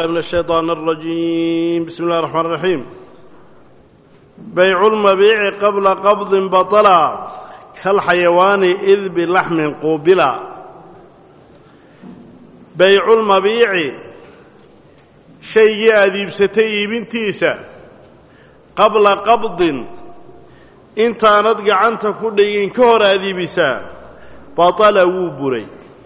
من الشيطان الرجيم بسم الله الرحمن الرحيم بيع المبيع قبل قبض بطلا كالحيوان إذ بلحم قوبلا بيع المبيع شيء أذيب ستي بنتيسة قبل قبض انت ندق عنك كل كهر أذيبسا بطل وبري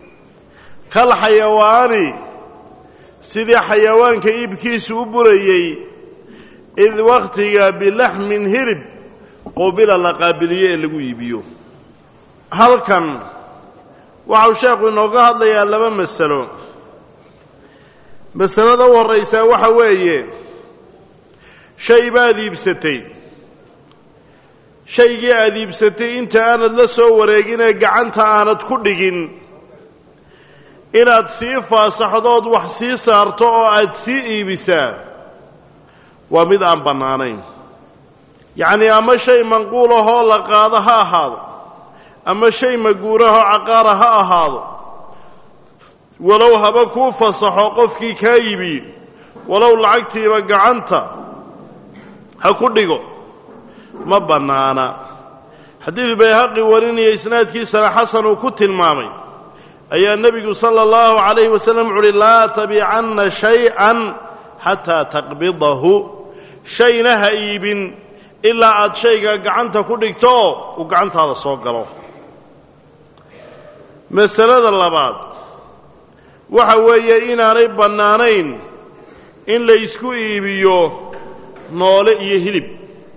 كالحيوان sidii xayawaanka iibkiisu u burayey id wakhtiga bilaxmin hirib qubila la qaabiliyo ee lagu iibiyo halkan waxau sheekhu inooga hadlayaa laba masalo masalada u horraysaa waxa weeye shay baad iibsatay shaygii aada iibsatay inta aanad la soo wareeginee gacanta aanad ku dhigin inaad sii faasaxdood wax sii saarto oo aad sii iibisaa waa mid aan bannaanayn yacnii ama shay manquul ahoo la qaado ha ahaado ama shay maguurahoo caqaara ha ahaado walow haba kuu fasaxo qofkii kaa yibi walow lacagtiiba gacanta ha ku dhigo ma bannaana xadiid bayhaqi warinaya isnaadkiisana xasan uu ku tilmaamay ayaa nebigu sala allahu calayhi wasalam wuxu uhi laa tabicanna shay-an xataa taqbidahu shayna ha iibin ilaa aad shayga gacanta ku dhigto oo uu gacantaada soo galo masalada labaad waxa weeye inaanay bannaanayn in la ysku iibiyo noole iyo hilib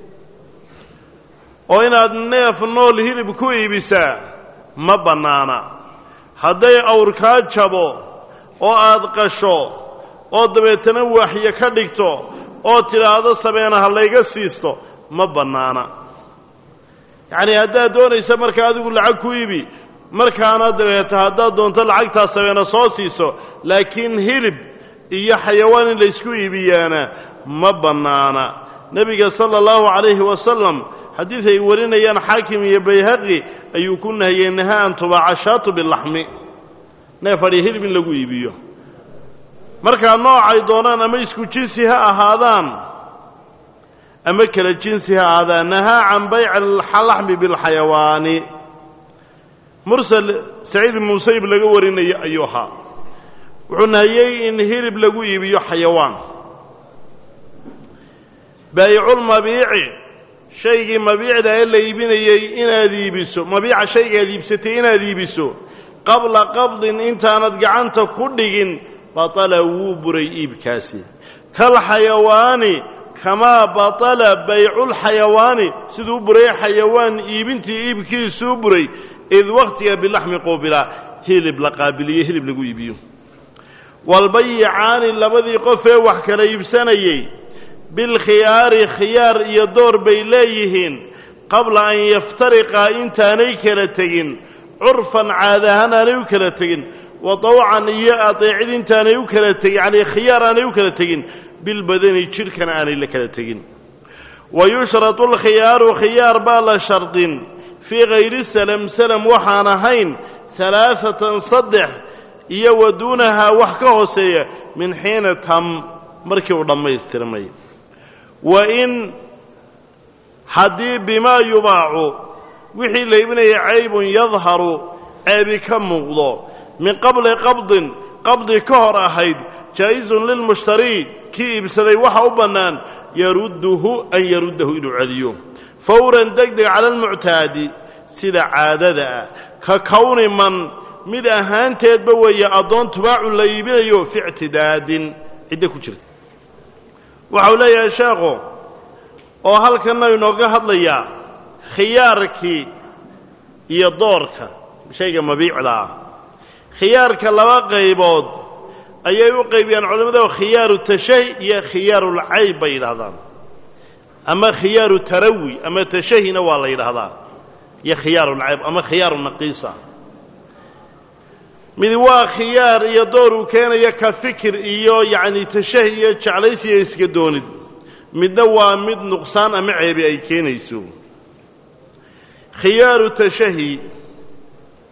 oo inaad neef nool hilib ku iibisaa ma bannaana hadday awr kaa jabo oo aad qasho oo dabeetana waaxyo ka dhigto oo tidhaahdo sameena ha layga siisto ma bannaana yacnii haddaad doonaysa markaa adigu lacag ku iibi markaana dabeeta haddaad doonto lacagtaa sameena soo siiso laakiin hilib iyo xayawaan in laysku iibiyaana ma bannaana nebiga sala allahu calayhi wasalam xadiid ay warinayaan xaakim iyo bayhaqi ayuu ku nahiyey naha an tubaaca shaatu bilaxmi neef adhi hilib in lagu iibiyo markaa noocay doonaan ama isku jinsi ha ahaadaan ama kala jinsi ha ahaadaan nahaa can bayci alaxmi bilxayawaani mursal saciid ibn musayib laga warinayo ayuu ahaa wuxuu nahiyey in hilib lagu iibiyo xayawaan baayiculmabiici shaygii mabiicda ee la iibinayey inaad iibiso mabiica shayga aad iibsatay inaad iibiso qabla qabdin intaanad gacanta ku dhigin batala wuu buray iibkaasi kalxayawaani kamaa batala bayculxayawaani siduu u buray xayawaan iibintii iibkiisuu buray id wakhtiga bilaxmi quubila hilib la qaabiliyo hilib lagu iibiyo walbayicaani labadii qof ee wax kala iibsanayey bilkhiyaari khiyaar iyo door bay leeyihiin qabla an yaftariqaa intaanay kala tegin curfan caada ahaan aanay u kala tegin wa dawcan iyo adeecid intaanay u kala tegin yacnii khiyaar aanay u kala tegin bilbadani jidhkana aanay la kala tegin wa yushratu alkhiyaaru khiyaar baa la shardin fii hayri salam salam waxaan ahayn halaaatan saddex iyo wa duunahaa wax ka hooseeya min xiina tam markii uu dhammaystirmay wa in haddii bimaa yubaacu wixii la iibinaya caybun yadharu ceebi ka muuqdo min qabli qabdin qabdi ka hor ahayd jaa'isun lilmushtarii kii iibsaday waxa u bannaan yarudduhu an yaruddahu inuu celiyo fawran deg deg cala almuctaadi sida caadada ah ka kowni man mid ahaanteedba weeye addoon tubaacu la iibinayo fi ictidaadin ciddo ku jirta waxau leeyahay sheekhu oo halkanna inooga hadlayaa khiyaarkii iyo doorka shayga mabiicda ah khiyaarka laba qaybood ayay u qaybiyaan culimmadu khiyaaru tashahi iyo khiyaarulcayb bay yidhahdaan ama khiyaaru tarawi ama tashahina waa la yidhaahdaa iyo khiyaarulcayb ama khiyaaru naqiisa mid waa khiyaar iyo door uu keenaya ka fikir iyo yacni tashahi iyo jeclaysiyo iska doonid midna waa mid nuqsaan ama ceebi ay keenayso khiyaaru tashahi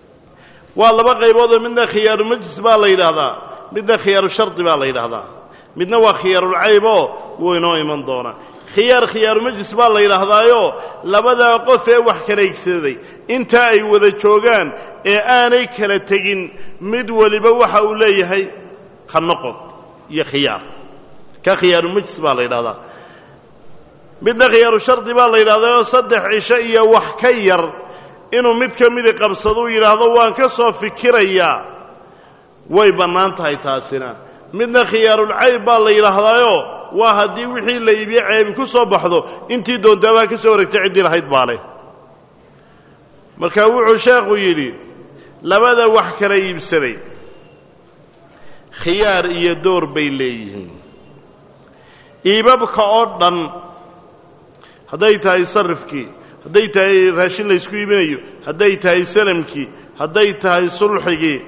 waa laba qayboodoo midna khiyaaru majlis baa la yidhaahdaa midna khiyaaru shardi baa la yidhaahdaa midna waa khiyaarulcayb oo wuu inoo iman doonaa khiyaar khiyaaru majlis baa la yidhaahdaayo labadaa qof ee wax kala igsaday intaa ay wada joogaan ee aanay kala tegin mid weliba waxa uu leeyahay ha noqon iyo khiyaar ka khiyaaru majlis baa la yidhahdaa midna khiyaaru shardi baa la yidhahdaayoo saddex cisho iyo wax ka yar inuu mid ka midi qabsado uu yidhaahdo waan ka soo fikirayaa way bannaan tahay taasina midna khiyaarulcayb baa la yidhaahdaayo waa haddii wixii la iibiye ceebi ku soo baxdo intii doontaabaa ka soo wareegtay ciddii lahayd baa leh marka wuxuu sheekhu yidhi labada wax kala iibsaday khiyaar iyo door bay leeyihiin iibabka oo dhan hadday tahay sarifkii hadday tahay raashin laysku iibinayo hadday tahay salamkii hadday tahay sulxigii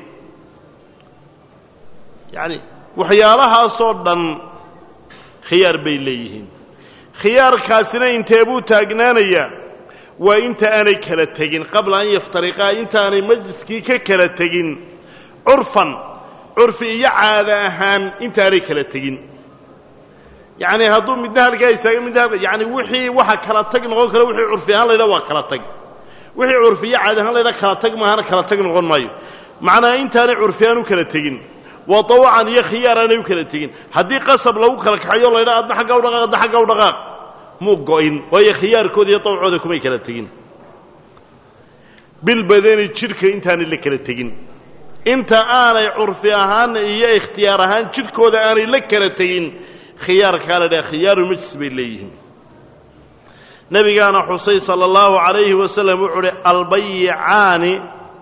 yacani waxyaalahaasoo dhan khiyaar bay leeyihiin khiyaarkaasina intee buu taagnaanayaa waa inta aanay kala tegin qabla an yaftariqaa intaanay majliskii ka kala tegin curfan curfi iyo caada ahaan intaanay kala tegin yacni hadduu midna halkaa istaaga midna halka yani wixii waxa kala tag noqon kara wixii curfi ahaan laydhaha waa kala tag wixii curfi iyo caada ahaan laydhaha kala tag maahana kala tag noqon maayo macnaa intaanay curfi aan u kala tegin waa dawacan iyo khiyaar aanay u kala tegin haddii qasab lagu kala kaxayo laydhaha adna xagga u dhaqaaq adna xagga u dhaqaaq muu go-in waayo khiyaarkooda iyo dawcooda kumay kala tegin bilbadani jidhka intaanay la kala tegin inta aanay curfi ahaan iyo ikhtiyaar ahaan jidhkooda aanay la kala tegin khiyaarkaa la dhaha khiyaaru majlis bay leeyihiin nebigaana xusay sala allahu calayhi wasalam wuxuu uhi albayicaani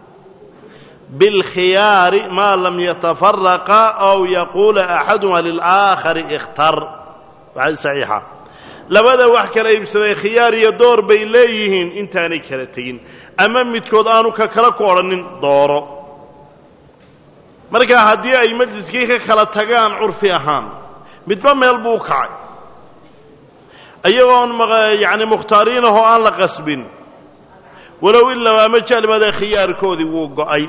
bilkhiyaari maa lam yatafaraqa aw yaquula axaduma lilaakhari ikhtar waxaa saxiixa labada wax kala iibsaday khiyaar iyo door bay leeyihiin intaanay kala tegin ama midkood aanu ka kala ku odhanin dooro marka haddii ay majliskii ka kala tagaan curfi ahaan midba meel buu u kacay iyagoon yacni mukhtaariinahoo aan la qasbin walow ilaa ama jaalibada khiyaarkoodii wuu go'ay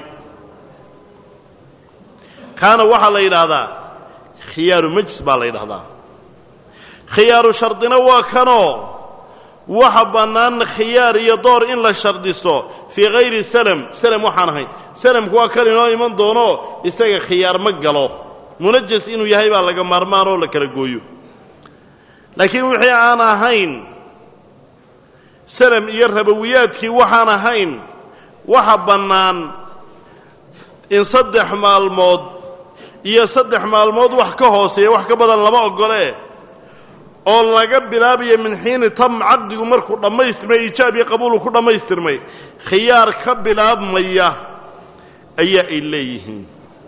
kaana waxaa la yidhaahdaa khiyaaru majlis baa la yidhahdaa khiyaaru shardina waa kanoo waxa bannaan khiyaar iyo door in la shardisto fii hayri salam salam waxaan ahayn salamku waa kan inoo iman doono isaga khiyaar ma galo munajas inuu yahay baa laga maarmaan oo la kala gooyo laakiin wixii aan ahayn salam iyo rabowiyaadkii waxaan ahayn waxa bannaan in saddex maalmood iyo saddex maalmood wax ka hooseeya wax ka badan lama ogolee oo laga bilaabayo min xiini tam caqdigu markuu dhammaystirmay iijaab iyo qabuulu ku dhammaystirmay khiyaar ka bilaabmaya ayaa ay leeyihiin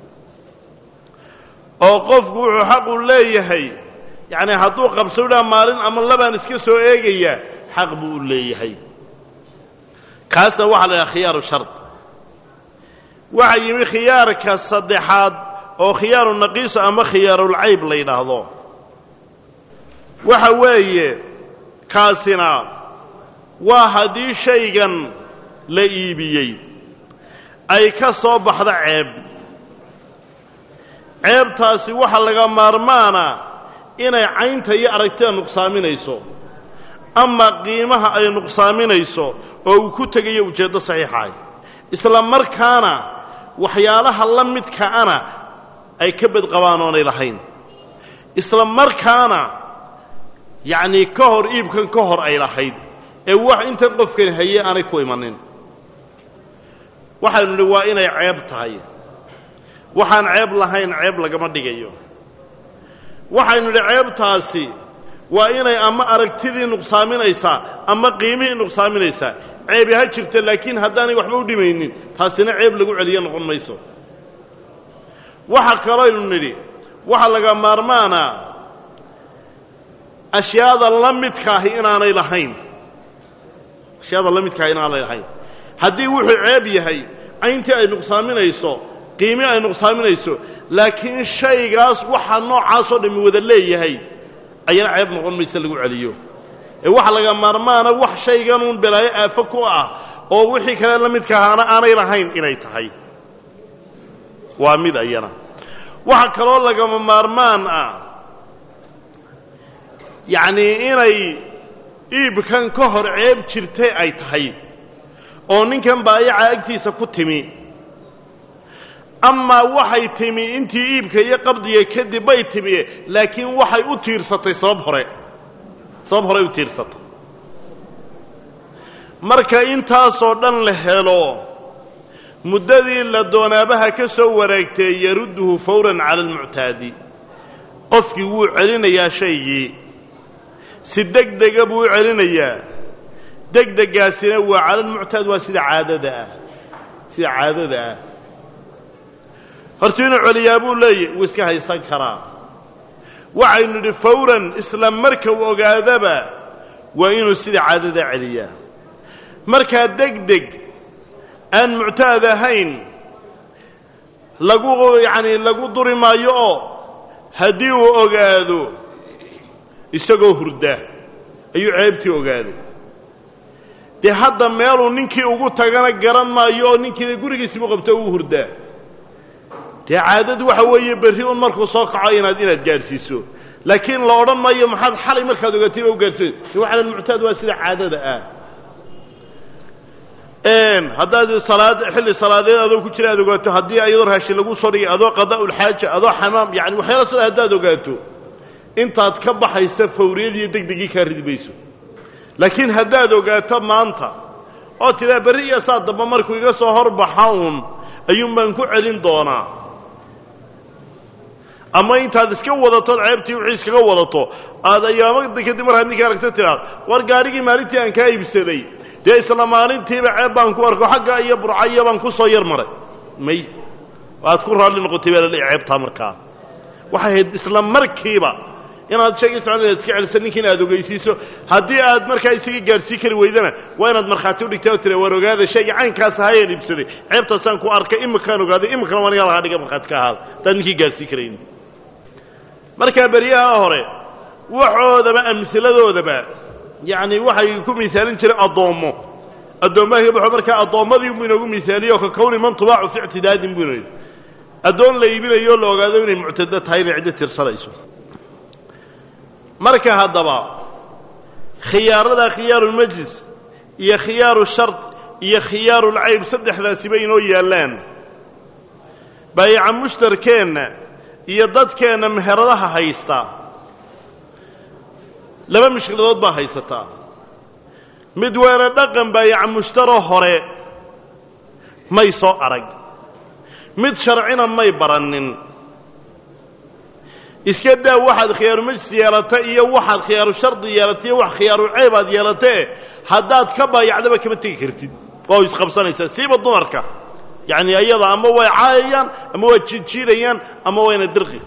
oo qofku wuxuu xaqu leeyahay yacni hadduu qabso idhaa maalin ama labaan iska soo eegayaa xaq buu u leeyahay kaasna waxaa la yidhaha khiyaaru shard waxaa yimi khiyaarka saddexaad oo khiyaaru naqiisa ama khiyaarulcayb la yidhaahdo waxa weeye kaasina waa haddii shaygan la iibiyey ay ka soo baxda ceeb ceebtaasi waxa laga maarmaana inay caynta iyo aragtida nuqsaaminayso ama qiimaha ay nuqsaaminayso oo uu ku tegayo ujeeddo saxiixahay isla markaana waxyaalaha la midkaana ay ka badqabaan oonay lahayn isla markaana yacnii ka hor iibkan ka hor ay lahayd ee wax intan qofkani haye aanay ku imanin waxaynu nidhi waa inay ceeb tahay waxaan ceeb lahayn ceeb lagama dhigayo waxaynu nidhi ceebtaasi waa inay ama aragtidii nuqsaaminaysaa ama qiimihii nuqsaaminaysaa ceebi ha jirta laakiin haddaanay waxba u dhimaynin taasina ceeb lagu celiyo noqon mayso waxa kalooynu nidhi waxa laga maarmaanaa ashyaada la midkaahi inaanay lahayn ashyaada la midkaahi inaanay lahayn haddii wuxuu ceeb yahay cayntii ay nuqsaaminayso qiimi ay nuqsaaminayso laakiin shaygaas waxa noocaasoo dhammi wada leeyahay ayana ceeb noqon mayse lagu celiyo ee waxa laga maarmaana wax shayganuun belaayo aafo ku ah oo wixii kale la midka ahaana aanay lahayn inay tahay waa mid ayana waxa kaloo lagama maarmaan ah yacnii inay iibkan ka hor ceeb jirtay ay tahay oo ninkan baayaca agtiisa ku timi amaa waxay timi intii iibka iyo qabdiga kadib bay timi laakiin waxay u tiirsatay sabab hore sabab horey u tiirsatay marka intaasoo dhan la helo muddadii la doonaabaha ka soo wareegtay yarudduhu fawran cala almuctaadi qofkii wuu celinayaa shaygii si deg dega buu u celinayaa degdegaasina waa cala almuctaad waa sida caadada ah sida caadada ah horta inuu celiyaa buu leeyahy wuu iska haysan karaa waxaynu idhi fawran isla marka uu ogaadaba waa inuu sida caadada celiyaa markaa deg deg aan muctaad ahayn lagu yacanii lagu duri maayo oo haddii uu ogaado isagoo hurda ayuu ceebtii ogaaday dee hadda meeluu ninkii ugu tagana garan maayo oo ninkiina gurigiisibu qabto uu hurdaa dee caadadu waxa weeye berri un markuu soo kaco inaad inaad gaadhsiiso laakiin la odhan maayo maxaad xalay markaad ogaatay ba u gaadhsiin waxalan muctaad waa sida caadada ah haddaad salaad xilli salaadeed adoo ku jira aad ogaato haddii ayadoo raashin lagu soo dhigay adoo qadaa'ulxaaja adoo xamaam yani waxyaala soo haddaad ogaato intaad ka baxaysa fawriyadiiyo degdegii kaa ridi mayso laakiin haddaad ogaato maanta oo tidhaa berri iyo saa damba markuu iga soo horbaxa uun ayuun baan ku celin doonaa ama intaad iska wadatood ceebtii wixii iskaga wadato aad ayaamada kadib markaad ninka aragta tidhaad war gaadhigii maalintii aan kaa iibsaday dee isla maalintiiba ceeb baan ku arko xagga iyo burcaya baan ku soo yar maray may waad ku raalli noqotay baa laleeyahy ceebtaa markaa waxay ahayd isla markiiba inaad sheegay socon inaad iska celiso ninkiina aad ogeysiiso haddii aad markaa isaga gaadhsii kari weydana waa inaad markhaati udhigtaa oo tira war ogaada shayga caynkaas ahayaan iibsaday ceebtaasaan ku arkay imikaan ogaaday imikana waa nigaa lahaa dhiga markhaati ka ahaada hadaad ninkii gaadhsii karayn markaa beryaha hore waxoodaba amhiladoodaba yacni waxay ku miisaalin jireen addoommo addoommaha ka baxo markaa addoommadii buu inoogu miisaaliye oo ka kawni man tubaacu fi ictidaadin buu inoo addoon la iibinayo o la ogaado inay muctado tahay inay ciddo tirsanayso marka haddaba khiyaarada khiyaarulmajlis iyo khiyaaru shard iyo khiyaarulcayb saddexdaasiba inoo yaallaan baayaca mushtarkeenna iyo dadkeenna meheradaha haysta laba mushkiladood baa haysataa mid weena dhaqan baayaca mushtaro hore may soo arag mid sharcina may barannin iska daa waxaad khiyaaru majlis yeelata iyo waxaad khiyaaru shardi yeelata iyo wax khiyaaru ceyb aad yeelatee haddaad ka baayacdaba kama tegi kartid waa isqabsanaysaa siiba dumarka yacni ayada ama way caayayaan ama waa jiidjiidayaan ama wayna dirqi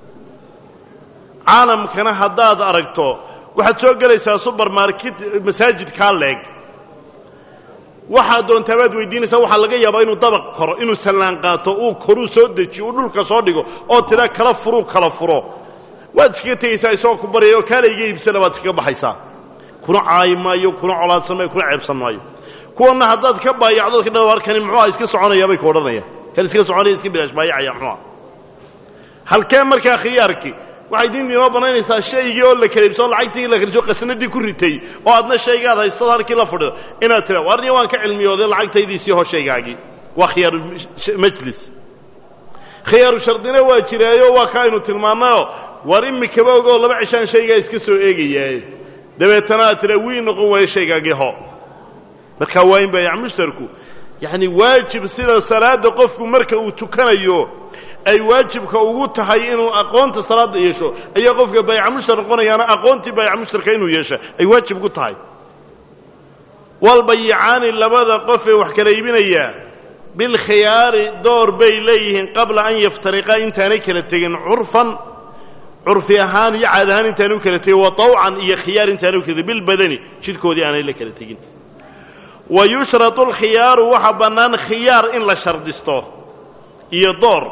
caalamkana haddaad aragto waxaad soo gelaysaa subermarket masaajidkaa leeg waxaad doontaa baad weydiinaysaa waxaa laga yaabaa inuu dabaq koro inuu sallaan qaato uu koruu soo dejiyo uu dhulka soo dhigo oo tidhaa kala furuu kala furo waad iskaga tegaysaa isagoo ku baryaya oo kaala iga iibsana baad iskaga baxaysaa kuna caayi maayo kuna colaadsan maayo kuna ceebsan maayo kuwanna haddaad ka baayacdo ka dha arkani muxuuha iska soconayaa bay ku odhanayaan kan iska soconaya iska bilaash baayacaya muxuuha halkee markaa khiyaarkii waxay diinta inoo banaynaysaa shaygii oo la kaleibso oo lacagtii la kaliso qasnadii ku ritay oo aadna shaygaad haystood halkii la fadhido inaad tira warniya waan ka cilmiyooday lacagtaydiisii hoo shaygaagii waa khiyaaru majlis khiyaaru shardina waa jiraayo waa ka aynu tilmaannayoo war imikaba ogoo laba cishaan shaygaa iska soo eegayaaye dabeetana aad tira wii noqon waayo shaygaagii ho markaa waa in baayac mushtarku yacni waajib sida salaadda qofku marka uu tukanayo ay waajibka ugu tahay inuu aqoonta salaadda yeesho ayaa qofka baayaca mushtar noqonayaana aqoontii baayaca mushtarka inuu yeesha ay waajib ugu tahay walbayicaani labada qof ee wax kala iibinayaa bilkhiyaari door bay leeyihiin qabla an yaftariqaa intaanay kala tegin curfan curfi ahaan iyo caad ahaan intaanay u kala tegin wa tawcan iyo khiyaar intaanay u kala tegin bilbadani jidhkoodii aanay la kala tegin wa yushratu alkhiyaaru waxa bannaan khiyaar in la shardisto iyo door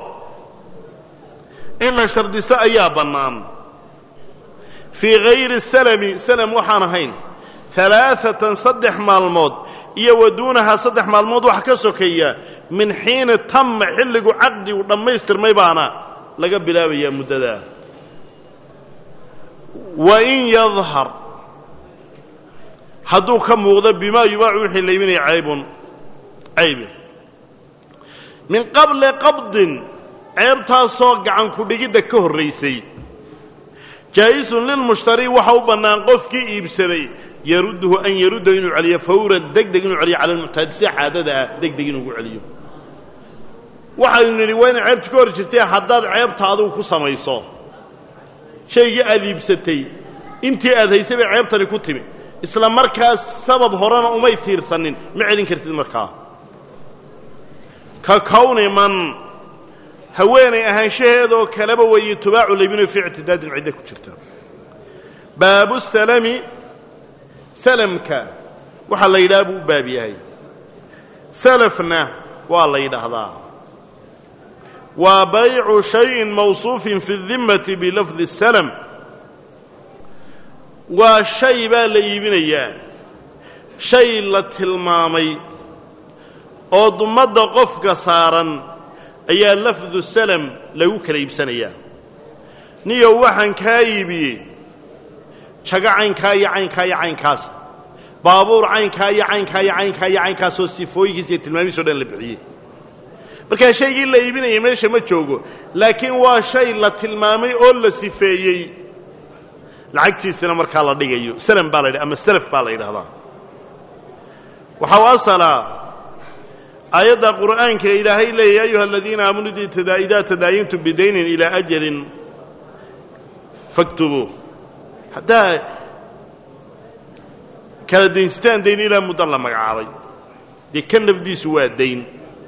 in la shardisto ayaa bannaan fii hayri salami salam waxaan ahayn alaaatan saddex maalmood iyo wa duunahaa saddex maalmood wax ka sokeeya min xiini tamma xilligu caqdigu dhammaystirmay baana laga bilaabayaa muddadaa wain yadhar hadduu ka muuqdo bimaa yubaacu wixii la iibinaya caybun caybi min qabli qabdin ceebtaasoo gacan ku-dhigidda ka horraysay jaa'isun lilmushtari waxa u bannaan qofkii iibsaday yarudduhu an yaruddahu inuu celiyo fawran deg deg inuu celiyo cala almuctaadi si caadada ah deg deg inuugu celiyo waxaynu nidhi waa inay ceebta ka hor jirtay haddaad ceebta adigu ku samayso shaygii aada iibsatay intii aad haysay bay ceebtani ku timi isla markaas sabab horena umay tiirsanin ma celin kartid markaa ka kawni man haweenay ahaanshaheedoo kaleba weeye tubaacu laybino fii ictidaadin ciddo ku jirta baabu salami salamka waxaa la yidhaha buu u baab yahay salafna waa la yidhaahdaa waa baycu shayin mawsuufin fi dimmati bilafdi salam waa shay baa la iibinayaa shay la tilmaamay oo dumadda qofka saaran ayaa lafdu salam lagu kala iibsanayaa niyow waxaan kaa iibiyey jago caynkaa iyo caynkaa iyo caynkaas baabuur caynkaa iyo caynkaa iyo caynkaa iyo caynkaasoo sifooyinkiisa iyo tilmaamihiis o dhan la bixiyey markaa shaygii la iibinaya meesha ma joogo laakiin waa shay la tilmaamay oo la sifeeyey lacagtiisina markaa la dhigayo salam baa la yidhaha ama salaf baa la yidhahdaa waxaa u asalaa aayadda qur'aanka ilaahay leeyahy ayuha aladiina aamanuu idaa tadaayintum bidaynin ilaa ajalin faktubuu haddaa kala daynstaan dayn ilaa muddo la magacaabay dee ka nafdiisu waa dayn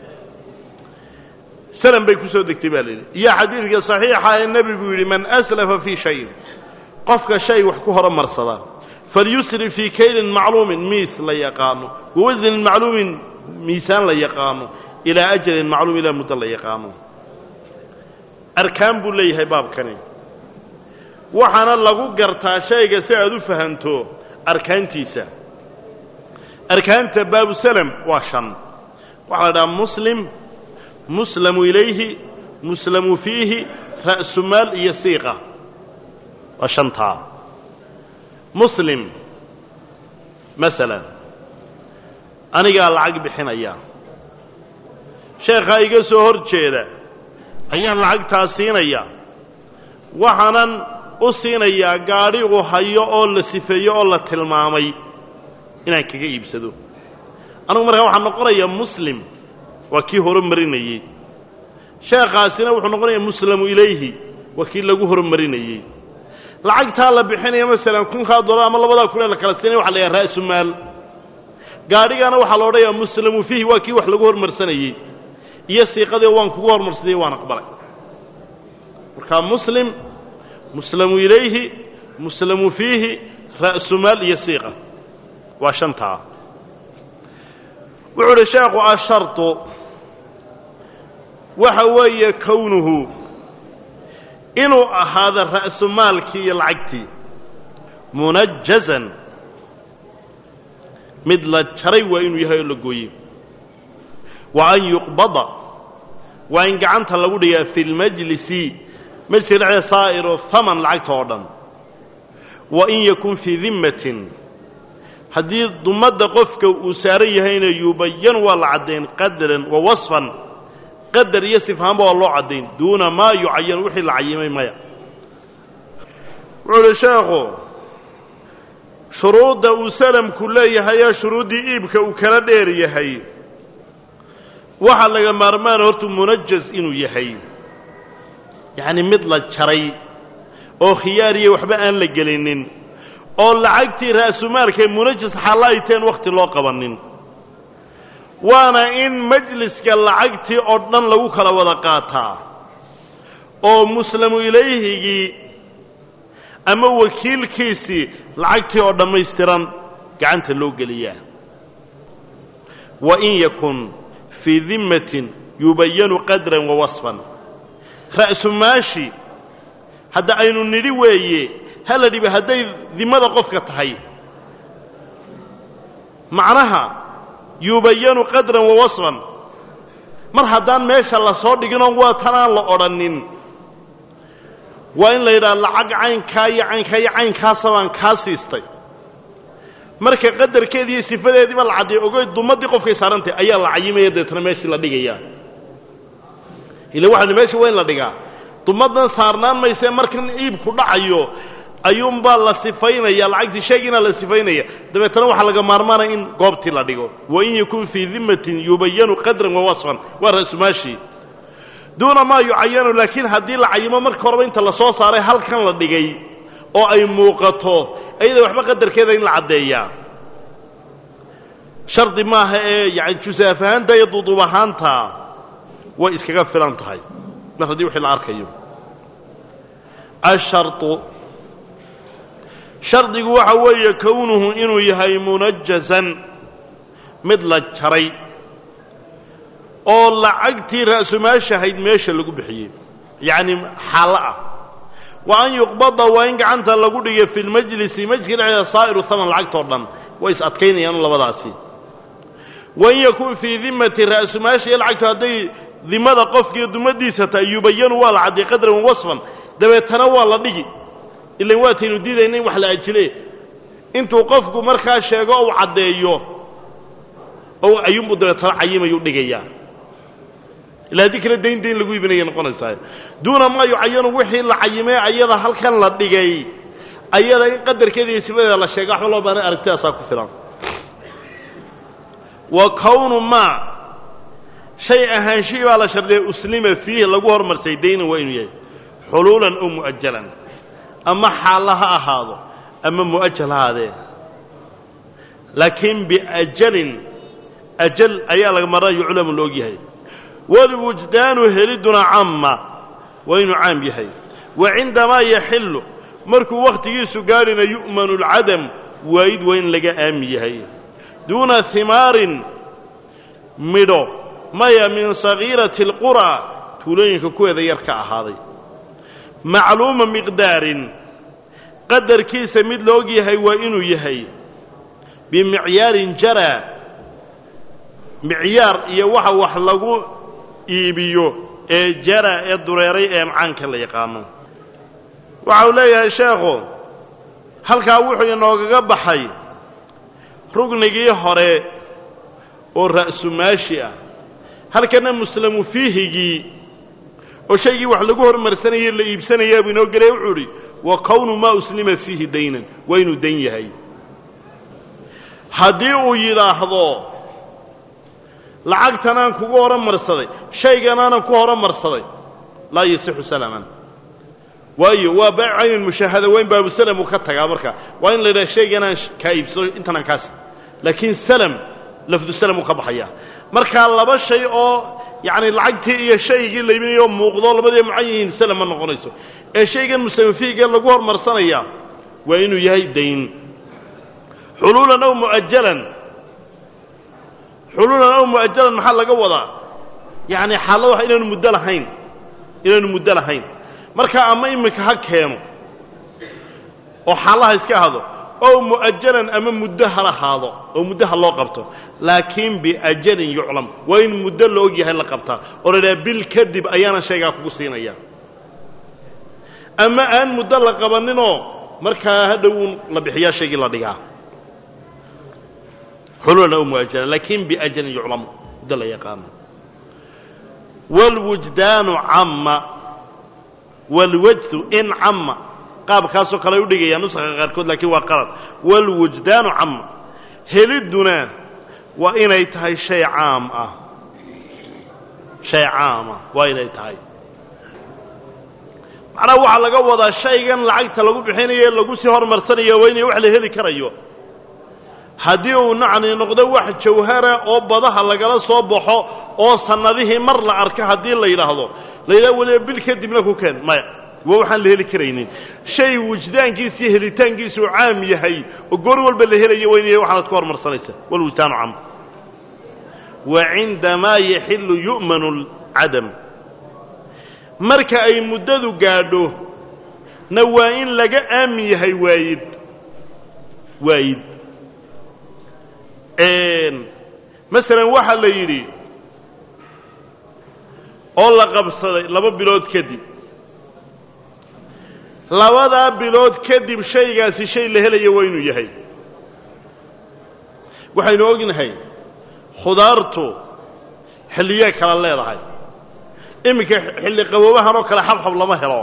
salam bay ku soo degtay baa la yidhi iyo xadiidka saxiixa ee nebigu yidhi man aslafa fii shayin qofka shay wax ku horumarsada falyusrif fii kaylin macluumin miis la yaqaano wawasnin macluumin miisaan la yaqaano ilaa ajalin macluum ilaa muddo la yaqaano arkaan buu leeyahay baabkani waxaana lagu gartaa shayga si aad u fahanto arkaantiisa arkaanta baabu salam waa shan waxaa la dhahaa muslim muslamu ilayhi muslamu fiihi ra'su maal iyo siiqa waa shantaa muslim masalan anigaa lacag bixinaya sheekhaa iga soo hor jeeda ayaan lacagtaa siinaya waxaanan u siinayaa gaadhi uu hayo oo la sifeeyo oo la tilmaamay inaan kaga iibsado anugu markaa waxaan noqonayaa muslim waa kii horumarinayey sheekhaasina wuxuu noqonayaa muslamu ilayhi waa kii lagu horumarinayey lacagtaa la bixinaya masalan kunkaa dollar ama labadaa kun ee la kala siinaya waxa la yidhaha ra'su maal gaadhigana waxaa la odhanayaa muslamu fiihi waa kii wax lagu hormarsanayey iyo siiqadii waan kugu hormarsadayey waan aqbalay markaa muslim muslamu ilayhi muslamu fiihi ra'su maal iyo siiqa waa shantaa wuxuu uhi sheekhu ashartu waxa weeye kownuhu inuu ahaado ra'su maalkii iyo lacagtii munajazan mid la jaray waa inuu yahay oo la gooyey wa an yuqbada waa in gacanta lagu dhigaa fi lmajlisi majliska dhexdeeda saa'iru haman lacagta oo dhan wa in yakun fii dimmatin haddii dumadda qofka uu saaran yahayna yubayan waa la caddayn qadaran wa wasfan qadar iyo sifhaanba waa loo caddayn duuna maa yucayan wixii la cayimay maya wuxuu uhi sheekhu shuruudda uu salamku leeyahayee shuruuddii iibka uu kala dheer yahay waxaa laga maarmaana hortu munajaz inuu yahay yacni mid la jaray oo khiyaariya waxba aan la gelinin oo lacagtii ra'sumaalkae munajas xalla ay teen wakhti loo qabannin waana in majliska lacagtii oo dhan lagu kala wada qaataa oo muslamu ilayhigii ama wakiilkiisii lacagtii oo dhammaystiran gacanta loo geliyaa wa in yakun fii dimmatin yubayanu qadran wa wasfan ra'sumaashi hadda aynu nidhi weeye hala dhibi hadday dimmada qofka tahay macnaha yubayanu qadran wa wasfan mar haddaan meesha la soo dhiginoo waa tanaan la odhanin waa in la yidhaha lacag caynkaa iyo caynkaa iyo caynkaasa baan kaa siistay marka qadarkeedii iyo sifadeediiba la caddeeyo ogoy dumaddii qofkay saarantay ayaa la cayimaya deetana meeshii la dhigaya ila waxaan meesha waa in la dhigaa dumaddan saarnaan maysee markan iibku dhacayo ayuunbaa la sifaynaya lacagtii sheegiina la sifaynaya dabeetana waxaa laga maarmaanaya in goobtii la dhigo wain yakun fii dimatin yubayanu qadran wa wasfan waa ra'sumaashii duuna maa yucayanu laakiin haddii la cayimo marka horeba inta la soo saaray halkan la dhigay oo ay muuqato iyada waxba qadarkeeda in la caddeeyaa shardi maaha ee yani jusaaf ahaanta iyo duduub ahaanta way iskaga filan tahay mar haddii wixii la arkayo asharطu shardigu waxa weeye kownuhu inuu yahay munajazan mid la jaray oo lacagtii ra'sumaashahayd meesha lagu bixiyey yacni xaallo ah wa an yuqbada waa in gacanta lagu dhiga fi lmajlisi majliska dhexdeeda saa'iru haman lacagtoo dhan way is adkaynayaan labadaasi wain yakun fii dimati ra'sumaasha iyo lacagtu hadday dimada qofkiiyo dumadiisa tahay yubayanu waa la cadday qadran wa wasfan dabeetana waa la dhigi ilan waataynu diidayna in wax la ajile intuu qofku markaa sheego ou caddeeyo oo ayuunbuu dabeetana cayimayuu dhigayaa ila haddii kale dayn dayn lagu iibinaya noqonaysaa duuna maa yucayanu wixii la cayimay ayada halkan la dhigay ayada in qadarkeeda iyo sifadeeda la sheega waxba loo baanay aragtidaasaa ku filan wa kownu maa shay ahaanshihii baa la shardiyay uslima fiihi lagu hormarsay daynan waa inuu yahay xuluulan oo mu'ajalan ama xaalla ha ahaado ama mu'ajal ha ahaadee laakiin biajalin ajal ayaa laga marra yuclamu la og yahay walwujdaanu heliduna camma waa inuu caam yahay wa cindamaa yaxillu markuu wakhtigiisu gaadhina yu'manu alcadam waayid waa in laga aami yahay duuna himaarin midho maya min sagiirati alqura tuulooyinka kuweeda yar ka ahaaday macluuma miqdaarin qadarkiisa mid la og yahay waa inuu yahay bimicyaarin jara micyaar iyo waxa wax lagu iibiyo ee jara ee dureeray ee macaanka la yaqaano waxa uu leeyahay sheekhu halkaa wuxuu inoogaga baxay rugnigii hore oo ra'sumaashi ah halkana muslamu fiihigii oo shaygii wax lagu hormarsanayey la iibsanayaa buu inoo gelaya wuxuu idhi wa kownu maa uslima fiihi daynan waa inuu dan yahay haddii uu yidhaahdo lacagtanaan kugu horumarsaday shayganaanan ku horumarsaday laa yasixu salaman waayo waa baacu caynin mushaahada waa in baabusalam uu ka tagaa marka waa in la yidhaha shayganaan kaa iibsado intanaan kaas laakiin salam lafdu salam uu ka baxaya markaa laba shay oo yacni lacagtii iyo shaygii la iibinayo muuqdo labadii mucan yihiin salam ma noqonayso ee shaygan muslimifiiga lagu hormarsanaya waa inuu yahay dayn xuluulan aw mu'ajalan xuluulan aw mu'ajalan maxaa laga wadaa yacni xaalada wax inaanu muddo lahayn inaanu muddo lahayn markaa ama iminka ha keeno oo xaalaha iska ahado ow mu'ajalan ama muddo ha lahaado oo muddo ha loo qabto laakiin biajalin yuclam waa in muddo la og yahay la qabtaa oo la idhaha bil kadib ayaana shaygaa kugu siinaya ama aan muddo la qabaninoo markaa hadhowuun la bixiyaa shaygii la dhigaa xululan aw mu'ajalan laakiin biajalin yuclam muddo la yaqaano wاlwujdaanu camma wاlwajdu in camma qaabkaasoo kale ay u dhigayaan nusaqa qaarkood laakiin waa qalad wاlwujdaanu camma helidduna waa inay tahay shay caam ah shay caama waa inay tahay macnaha waxaa laga wadaa shaygan lacagta lagu bixinayo ee lagu sii hormarsanayo waa inay wax la heli karayo haddii uu nacni noqdo wax jawhara oo badaha lagala soo baxo oo sannadihii mar la arka haddii la yidhaahdo la yidhahdo weliba bil kadibna ku keen maya waa waxaan la heli karaynin shay wujdaankiisa iyo helitaankiisa uu caam yahay oo goor walba la helayo waa inay waxaanad ku hormarsanaysa walwujdaanu cam wa cindamaa yaxillu yu'manu alcadam marka ay muddadu gaadho na waa in laga aamin yahay waayid waayid masalan waxaa la yidhi oo la qabsaday laba bilood kadib labadaa bilood kadib shaygaasi shay la helayo waa inuu yahay waxaynu ognahay khudaartu xilliyey kala leedahay iminka xilli qaboobahan oo kale xabxab lama helo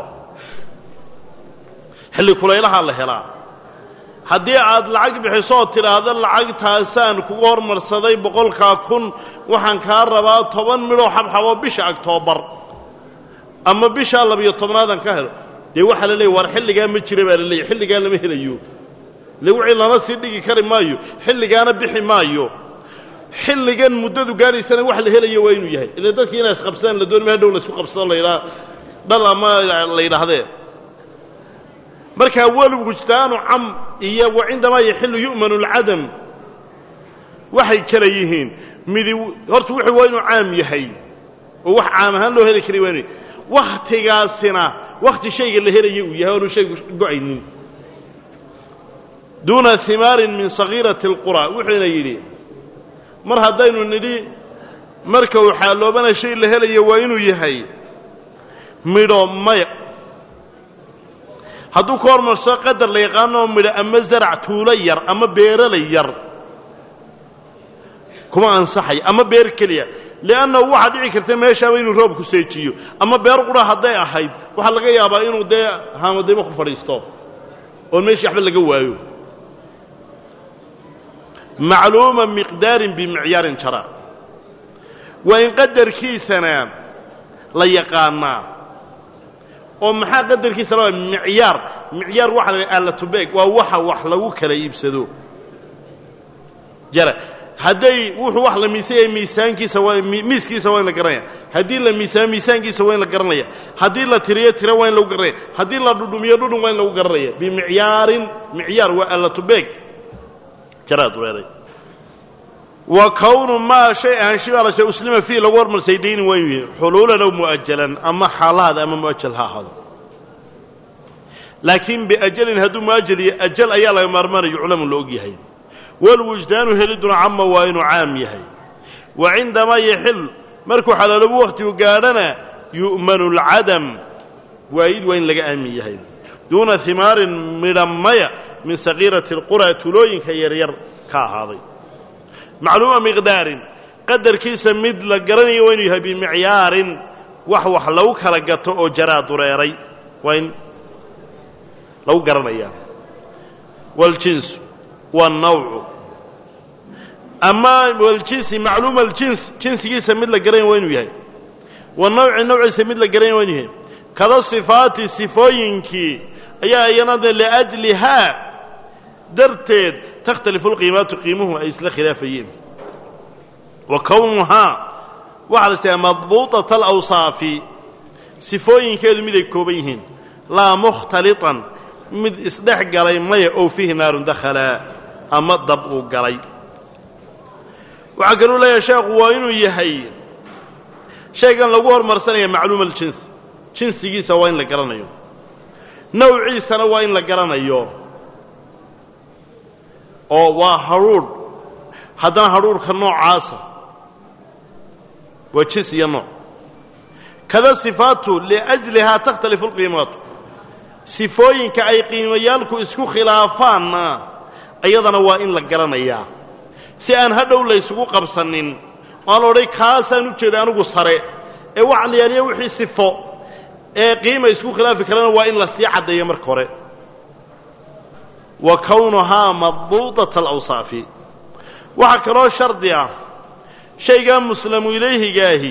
xilli kulaylahaa la helaa haddii aad lacag bixiso oo tidhaahdo lacagtaasaan kuga hormarsaday boqolkaa kun waxaan kaa rabaa toban midhoo xabxaboo bisha aktoobar ama bishaa labiyo tobnaadaan ka helo dee waxaa la leeyay war xilligaa ma jira baa la leeyay xilligaa lama helayo ile wixii lama sii dhigi kari maayo xilligaana bixi maayo xilligan muddadu gaadhaysana wax la helayo waa inuu yahay ila dadkii inay isqabsadaan la dooni ma hadhow laysku qabsado laydhaa dhal ama la yidhaahdee markaa walwujdaanu cam iyo wa cindamaa yaxilu yu'manu alcadam waxay kala yihiin midi horta wuxuu waa inuu caam yahay oo wax caam ahaan loo heli karay waa inu wakhtigaasina wakhti shayga la helaya uu yahay oonu shaygu go-aynin duuna himaarin min sagiirati alqura wuxuuna yidhi mar haddaynu nidhi marka uu xaaloobana shay la helaya waa inuu yahay midho maya hadduu ka hormarso qadar la yaqaanoo midho ama zarac tuulo yar ama beeralay yar kuma ansaxay ama beer keliya li'annahu waxaa dhici karta meeshaaba inuu roobku seejiyo ama beer qura hadday ahayd waxaa laga yaabaa inuu dee haamadaymo ku fadhiisto oon meeshii waxba laga waayo macluuma miqdaarin bimicyaarin jara waa in qadarkiisana la yaqaanaa oo maxaa qadarkiisa la micyaar micyaar waxa la alatubeeg waa waxa wax lagu kala iibsado jara hadday wuxuu wax la miisanyaya miisaankiisa waa miiskiisa waa in la garanaya haddii la miisaamo miisaankiisa waa in la garanaya haddii la tiriyo tiro waa in lagu garanaya haddii la dhudhumiyo dhudhun waa in lagu garanaya bimicyaarin micyaar waa alatubeeg jaraad weeray wa kownu maa shay ahaanshibaarase uslima fiih lagu hormarsay daynin waa inuu yihi xuluulan aw mu'ajalan ama xaalaad ama mu'ajal ha ahaado laakiin biajalin hadduu mu'ajal iyo ajal ayaa laga maarmaanayo yuclamu la og yahay walwujdaanu heliduna cama waa inuu caam yahay wa cindamaa yaxil markuu xalaaloobu wakhtigu gaadhana yu'manu alcadam waayid waa in laga aamin yahay duuna himaarin midhamaya min sagiirati alqura tulooyinka yaryar ka ahaaday macluuma miqdaarin qadarkiisa mid la garanayo waa inuu yahay bimicyaarin wax wax lagu kala gato oo jaraa dureeray waa in lagu garanayaa waljinsu waannawcu ama waljinsi macluuma aljins jinsigiisa mid la garanaya waa inuu yahay wanawci nawciisa mid la garanaya waa inuu yahay kada sifaati sifooyinkii ayaa iyana liajlihaa darteed takhtalifu lqiimaatu qiimuhu ay isla khilaafayeen wa kownuhaa waxaa la istahaa madbuuطata alawsaafi sifooyinkeedu mid ay kooban yihiin laa mukhtaliطan mid isdhex galay maya ow fiihi naarun dakhalaa ama dab uu galay waxaa kaluu leeyahay sheekhu waa inuu yahay shaygan lagu hormarsanaya macluuma aljins jinsigiisa waa in la garanayo nawciisana waa in la garanayo oo waa hadhuudh haddana hadhuudhka noocaasa waa jins iyo nooc kada sifaatu liajlihaa takhtalifu alqiimaatu sifooyinka ay qiimayaalku isku khilaafaanna iyadana waa in la garanayaa si aan hadhow laysugu qabsanin waan la odhay kaasaan u jeeday anigu sare ee waxa la yaaliya wixii sifo ee qiima isku khilaafi karana waa in la sii caddeeyo marka hore wa kownuhaa madbuuطata alawsaafi waxaa kaloo shardi ah shaygaa muslamu ilayhigaahi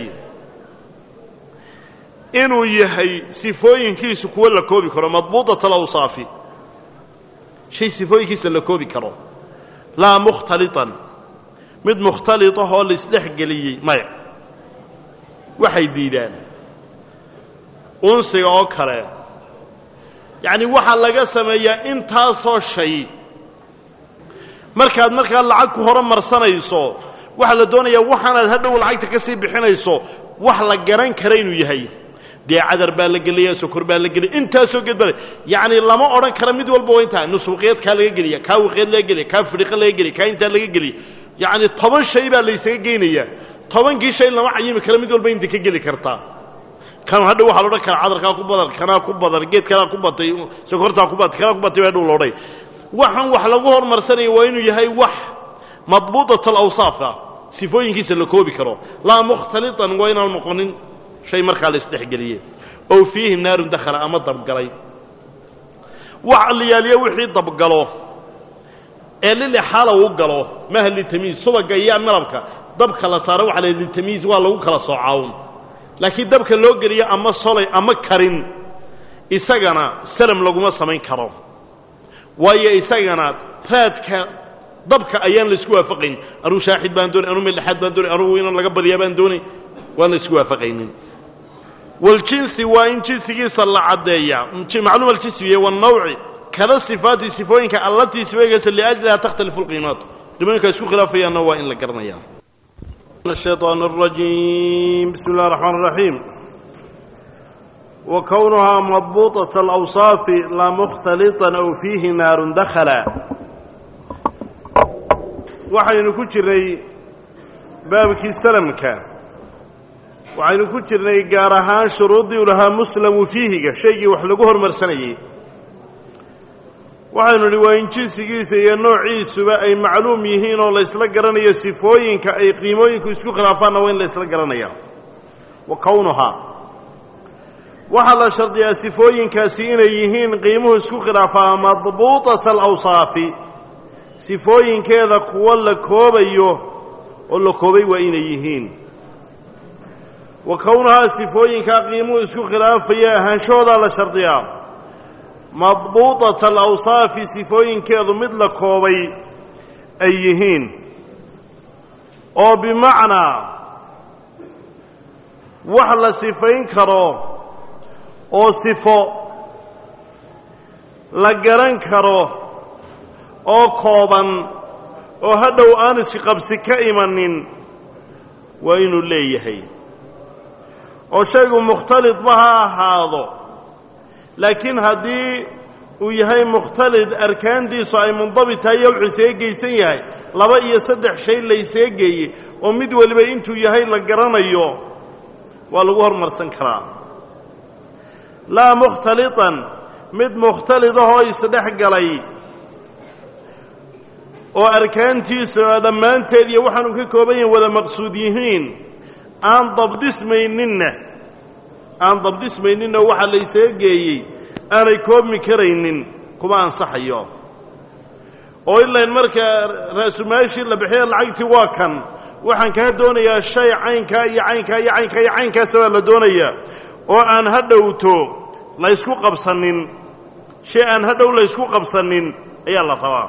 inuu yahay sifooyinkiisu kuwo la koobi karo madbuuطata alawsaafi shay sifooyinkiisa la koobi karo laa mukhtaliطan mid mukhtaliطah oo laisdhex geliyey maya waxay diidaan unsiga oo kale yacni waxaa laga sameeyaa intaasoo shay markaad markaa lacag ku hore marsanayso waxaa la doonayaa waxaanaad hadhow lacagta ka sii bixinayso wax la garan kara inuu yahay dee cadar baa la gelaya sokor baa la gelaya intaasoo geed baa yacni lama odhan kara mid walba waa intaa nuswiqeed kaa laga geliya kaa wiqeed laga geliya kaa fidhiqo laga geliya kaa intaa laga geliya yacni toban shay baa laysaga geynayaa tobankii shay lama cayimi kara mid walba inta ka geli kartaa kan hadha waxaa la odhan karaa cadarkaa ku badan kanaa ku badan geed kanaa ku batay sokortaa ku batay kanaa ku batay baa hadhow la odhay waxaan wax lagu hormarsanaya waa inuu yahay wax madbuudat alawsaaf ah sifooyinkiisa la koobi karo laa mukhtalitan waa inaan noqonin shay markaa la isdhexgeliyey ow fiihi naarun dakhala ama dabgalay wax liyaaliyo wixii dabgalo ee lilixaala uu galo maha litamiis subaga iyo malabka dabka la saaro waxa la litamiis waa lagu kala soocaawun laakiin dabka loo geliyo ama solay ama karin isagana salam laguma samayn karo waayo isagana raadka dabka ayaan laisku waafaqayn anuu shaaxid baan doonay anuu meldhexaad baan doonay anugu inan laga badiyaa baan doonay waan la isku waafaqaynin waljinsi waa in jinsigiisa la caddeeyaa macluum aljinsi wiye wannawci kada sifaati sifooyinka allatii sifooyinkaysa liajliha takhtalifu lqiimaatu qiimooyinka isku khilaafayaanna waa in la garanayaa الشيطان الرجيم بسم الله الرحمن الرحيم وكونها مضبوطة الأوصاف لا مختلطا أو فيه نار دخلا waxaynu ku jirnay baabkii salamka waxaynu ku jirnay gaar ahaan shuruuddii u lahaa muslamu fiihiga shaygii wax lagu hormarsanayey waxaynu idhi waa in jinsigiisa iyo noociisuba ay macluum yihiin oo laysla garanayo sifooyinka ay qiimooyinku isku khilaafaanna waa in laysla garanaya wa kownuhaa waxaa la shardiyaa sifooyinkaasi inay yihiin qiimuhu isku khilaafaa madbuutata alawsaafi sifooyinkeeda kuwo la koobayo oo la koobay waa inay yihiin wa kownuhaa sifooyinkaa qiimuhu isku khilaafaya ahaanshahoodaa la shardiyaa madbuutata alawsaafi sifooyinkeedu mid la koobay ay yihiin oo bimacnaa wax la sifayn karo oo sifo la garan karo oo kooban oo hadhow aan isqabsi ka imanin waa inuu leeyahay oo shaygu mukhtalidba ha ahaado laakiin haddii uu yahay mukhtalid arkaantiisu ay mundabit tahay iyo wuxuu isaga geysan yahay laba iyo saddex shay laysaga geeyey oo mid weliba intuu yahay la garanayo waa lagu hormarsan karaa laa mukhtalitan mid mukhtalidahoo isdhex galay oo arkaantiisa dhammaanteed iyo waxaanu ka kooban yahin wada maqsuud yihiin aan dabdhismayninna aan dabdhismayninna waxaa laysaga geeyey aanay koobmi karaynin kuma ansaxayo oo ilayn markaa raasumaashii la bixiya lacagtii waa kan waxaan kaa doonayaa shay caynkaa iyo caynkaa iyo caynkaa iyo caynkaasa baa la doonayaa oo aan ha dhowto laysku qabsanin shay aan ha dhow laysku qabsanin ayaa la rabaa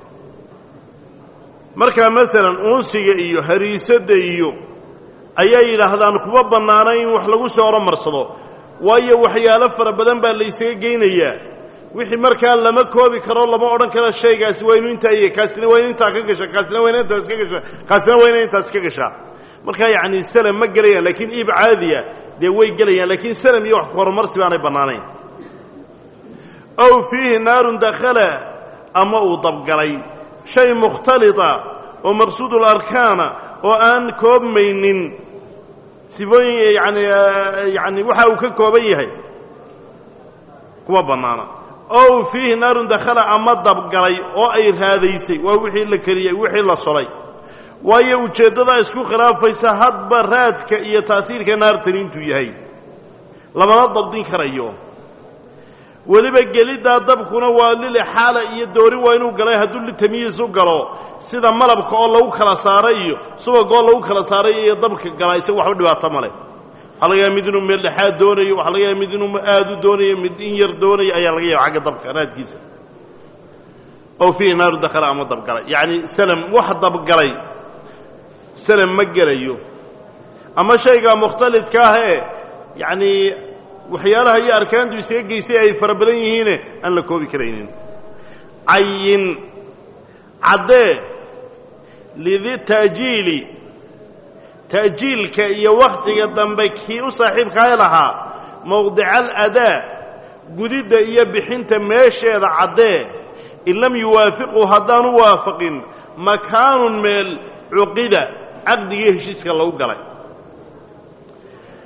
markaa masalan uunsiga iyo hariisadda iyo ayaa yidhaahdaan kuma bannaana in wax lagu soo oromarsado waayo waxyaalo fara badan baa laysaga geynayaa wixii markaa lama koobi karo lama odhan karo shaygaasi waa inu intaa iyo kaasina waa inu intaa ka gasha kaasina waa ina intaas ka gasha kaasina waa ina intaas ka gashaa markaa yacni salam ma gelayaan laakiin iib caadiya dee way gelayaan laakiin salam iyo wax ku horumarsi baanay bannaanayn ow fiihi naarun dakhala ama uu dabgalay shay mukhtalita oo maqsuudul arkaana oo aan koobmaynin sifooyin yani yani waxa uu ka kooban yahay kuma bannaana ow fiihi naarun dakhala ama dabgalay oo ay raadaysay waa wixii la keliyey wixii la solay waayo ujeeddadaa isku khilaafaysa hadba raadka iyo ta'hiirka naartani intuu yahay lamana dabdin karayo weliba geliddaa dabkuna waa lilixaala iyo doorin waa inuu galay hadduu litamiyiis u galo sida malabka oo lagu kala saaray iyo subagga oo lagu kala saaray iyo dabka galaa isaga waxba dhibaato ma leh waxaa laga yaaba mid inuu meel dhexaad doonayo waxaa laga yaaba mid inuu aad u doonayo mid in yar doonayo ayaa laga yaaba xagga dabka raadkiisa ow fiihi naaru dakhala ama dabgalay yacni salam wax dabgalay salam ma gelayo ama shaygaa mukhtalidka ah ee yacni waxyaalaha iyo arkaantu isaga geysay ay fara badan yihiine aan la koobi karaynin cayin caddee lidi ta'jiili ta'jiilka iyo wakhtiga dambe kii u saaxiibkaay lahaa mowdica aladaa gudidda iyo bixinta meesheeda caddee in lam yuwaafiquu haddaanu waafaqin makaanun meel cuqida caqdigii heshiiska lagu galay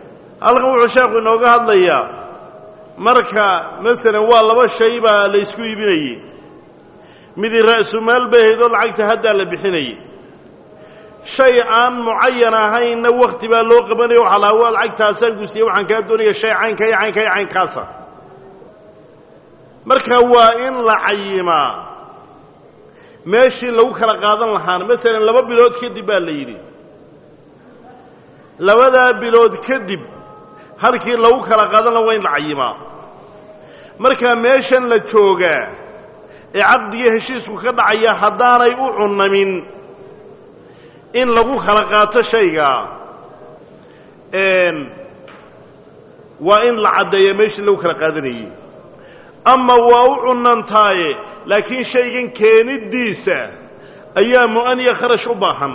halkan wuxuu sheekhu inooga hadlayaa marka masalan waa laba shay baa la ysku iibinayey midii ra'sumaal bay ahayd oo lacagta haddaa la bixinayey shay aan mucayan ahaynna wakti baa loo qabanaya waxaa lahaa waa lacagtaasaan gusiye waxaan kaa doonaya shay caynka iyo caynka iyo caynkaasa marka waa in la cayimaa meeshii lagu kala qaadan lahaana masalan laba bilood kadib baa la yidhi labadaa bilood kadib halkii lagu kala qaadan laha waa in la cayimaa markaa meeshan la joogaa ee caqdiga heshiisku ka dhacaya haddaanay u cunamin in lagu kala qaato shaygaa waa in la caddeeya meeshii lagu kala qaadanayey ama waa u cunantaaye laakiin shaygan keeniddiisa ayaa mu'aniya kharash u baahan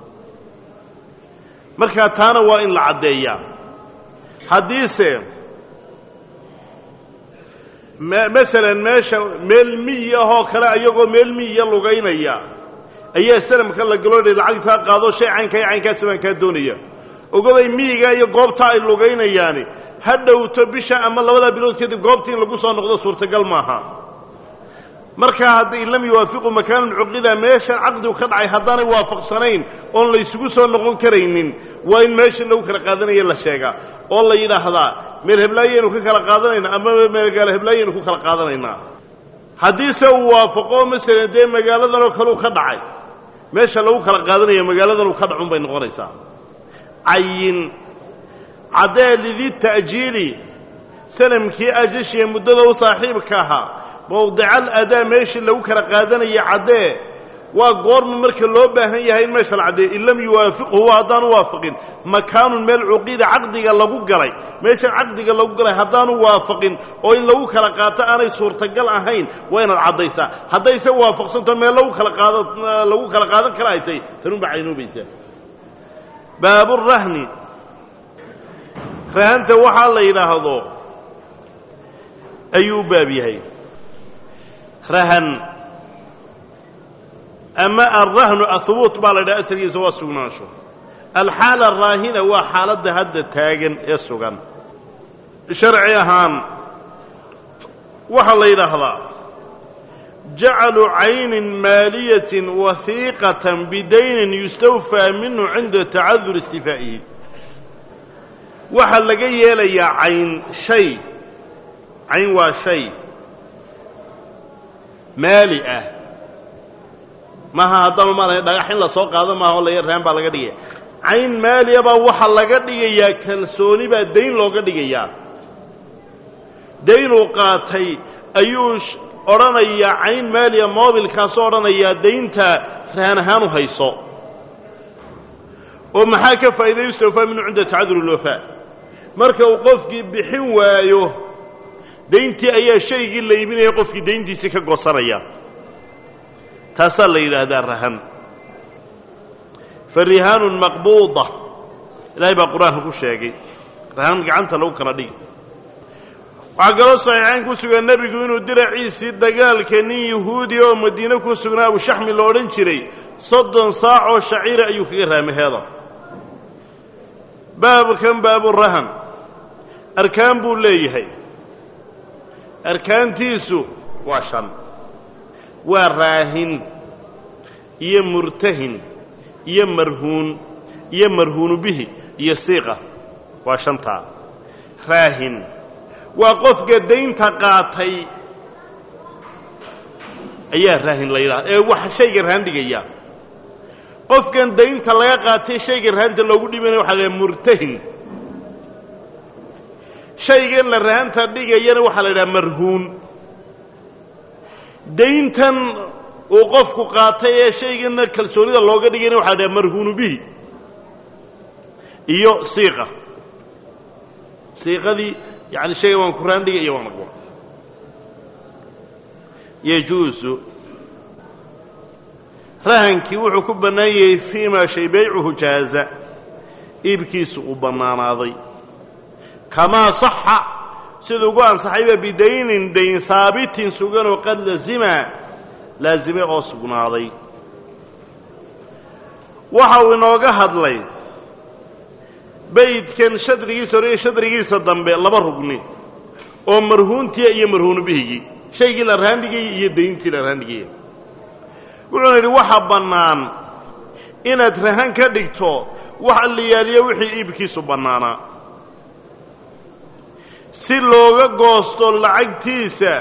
markaa taana waa in la caddeeyaa haddiise masalan meesha meel miyi ahoo kale ayagoo meel miyiya lugaynaya ayaa sanamka la galoodhay lacagtaa qaado shay caynka iyo caynkaasi baan kaa doonaya ogoday miyiga iyo goobta ay lugaynayaani ha dhowto bisha ama labadaa bilood kadib goobta in lagu soo noqdo suurtagal maaha markaa hadday lam yuwaafiqu makaanan cuqida meeshan caqdigu ka dhacay haddaanay waafaqsanayn oon laysugu soo noqon karaynin waa in meesha lagu kala qaadanaya la sheegaa oo la yidhaahdaa meel heblaayaynu ka kala qaadanaynaa ama meelgaalo heblaayaynu ku kala qaadanaynaa haddiise uu waafaqo masalan dee magaaladanoo kaleu ka dhacay meesha lagu kala qaadanaya magaaladanuu ka dhacun bay noqonaysaa cayin caddee lidi ta'jiili sanamkii ajashiya muddada u saaxiibka ahaa mawdical adaa meeshii lagu kala qaadanaya caddee waa goorma marka loo baahan yahay in meesha la caddeeyo in lam yuwaafiqhu haddaanu waafaqin makaanun meel cuqiida caqdiga lagu galay meeshan caqdiga lagu galay haddaanu waafaqin oo in lagu kala qaato aanay suurtagal ahayn waa inaad caddaysaa haddayse waafaqsanto meel lagu kala qaada lagu kala qaadan kara ay tahay tanunbaa caynoobaysaa baaburahni rahanta waxaa la yidhaahdo ayuu u baab yahay rahan ama alrahnu ahubuut baa la yidhaha asalkiisa waa sugnaansho alxaala araahina waa xaaladda hadda taagan ee sugan sharci ahaan waxaa la yidhaahdaa jacalu caynin maaliyatin wahiiqatan bidaynin yustawfaa minhu cinda tacadur istifaa'ihi waxaa laga yeelayaa cayn shay cayn waa shay maali ah maaha haddaba maala dhagax in la soo qaado maaha oo la raan baa laga dhigaya cayn maaliya baa waxaa laga dhigayaa kalsooni baa dayn looga dhigayaa daynuu qaatay ayuu odhanayaa cayn maaliya moobilkaasoo odhanayaa daynta rahan ahaan u hayso oo maxaa ka faa'iday istawfaa minhu cinda tacadur ulwafaa marka uu qofkii bixin waayo dayntii ayaa shaygii la iibinaya qofkii dayntiisii ka goosanaya taasaa la yidhaahdaa rahan fa rihaanun maqbuuda ilaahay baa qur-aanka ku sheegay rahan gacanta lagu kala dhigi waxaa kaloo saxiixayn ku sugan nebigu inuu diraciisii dagaalka nin yahuudi oo madiine ku sugnaa abushaxmi lo odhan jiray soddon saac oo shaciira ayuu kaga raamaheeda baabkan baaburahan arkaan buu leeyahay arkaantiisu waa shan waa raahin iyo murtahin iyo marhuun iyo marhuunu bihi iyo siiqa waa shantaa raahin waa qofka daynta qaatay ayaa raahin la yidhahda ee wax shayga rahan dhigaya qofkan daynta laga qaatay shayga rahanta loogu dhibanaya waxa la murtahin shaygan la rahanta dhigayana waxaa la yidhaha marhuun dayntan uu qofku qaatay ee shaygana kalsoonida looga dhigayna waxa la dhaha marhuunu bihi iyo siiqa siiqadii yani shayga waan ku raan dhigay iyo waan aqba yajuusu rahankii wuxuu ku bannaan yahay fii maa shay baycuhu jaaza iibkiisu uu bannaanaaday kamaa saxa sida ugu ansaxayba bidaynin dayn haabitin suganoo qad lazima laazime oo sugnaaday waxa uu inooga hadlay beydkan shadrigiisa hore iyo shadrigiisa dambe laba rugni oo marhuuntiya iyo marhuunu bihigii shaygii la raandhigayay iyo dayntii la raandhigayay wuxuuna yidhi waxaa bannaan inaad rahan ka dhigto wax alliyaaliyo wixii iibkiisu bannaanaa si looga goosto lacagtiisa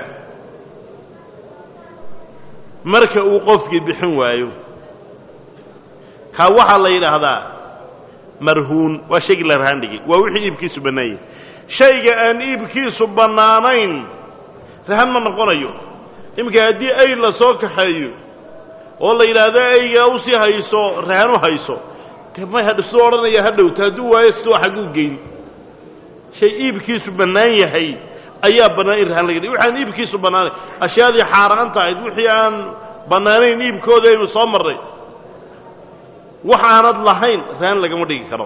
marka uu qofkii bixin waayo kaa waxaa la yidhaahdaa marhuun waa shaygii la rahandhigay waa wixii iibkiisu bannaanyay shayga aan iibkiisu bannaanayn rahan ma noqonayo iminka haddii ay la soo kaxeeyo oo la yidhaahdo aygaa u sii hayso rahan u hayso de may hadh siduu odhanaya ha dhowto hadduu waayo siduu xagguu geyn shay iibkiisu bannaan yahay ayaa bannaan in rahan laga dhig waxaan iibkiisu bannaanayn ashyaadii xaaraanta ahayd wixii aan bannaanayn iibkooda aynu soo marray wax aanad lahayn rahan lagama dhigi karo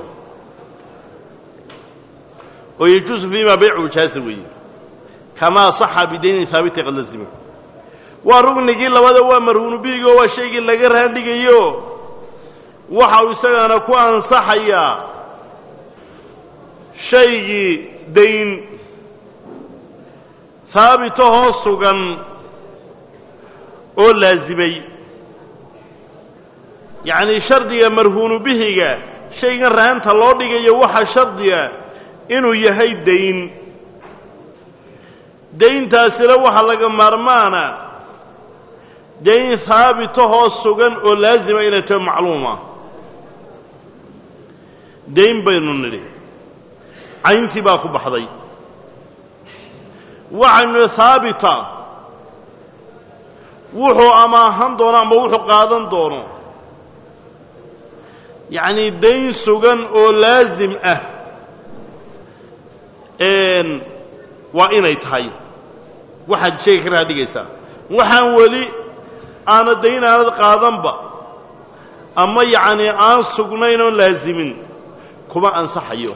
oo yajuusu fiima baycu jaasa weeye kamaa saxa bidaynin haabiti qad lazima waa rugnigii labada waa marhuunu bihigo waa shaygii laga rahan dhigayo waxa uu isagana ku ansaxayaa shaygii dayn haabitahoo sugan oo laasimay yacnii shardiga marhuunu bihiga shaygan rahanta loo dhigayo waxaa shardiga inuu yahay dayn dayntaasina waxaa laga maarmaana dayn haabitahoo sugan oo laasima inay taho macluuma dayn baynu nidhi cayntii baa ku baxday waxaynu haabita wuxuu amaahan doono ama wuxuu qaadan doono yacnii dayn sugan oo laasim ah waa inay tahay waxaad sheega ka raadhigaysaa waxaan weli aana dayn aanad qaadanba ama yacnii aan sugnayn oon laasimin kuma ansaxayo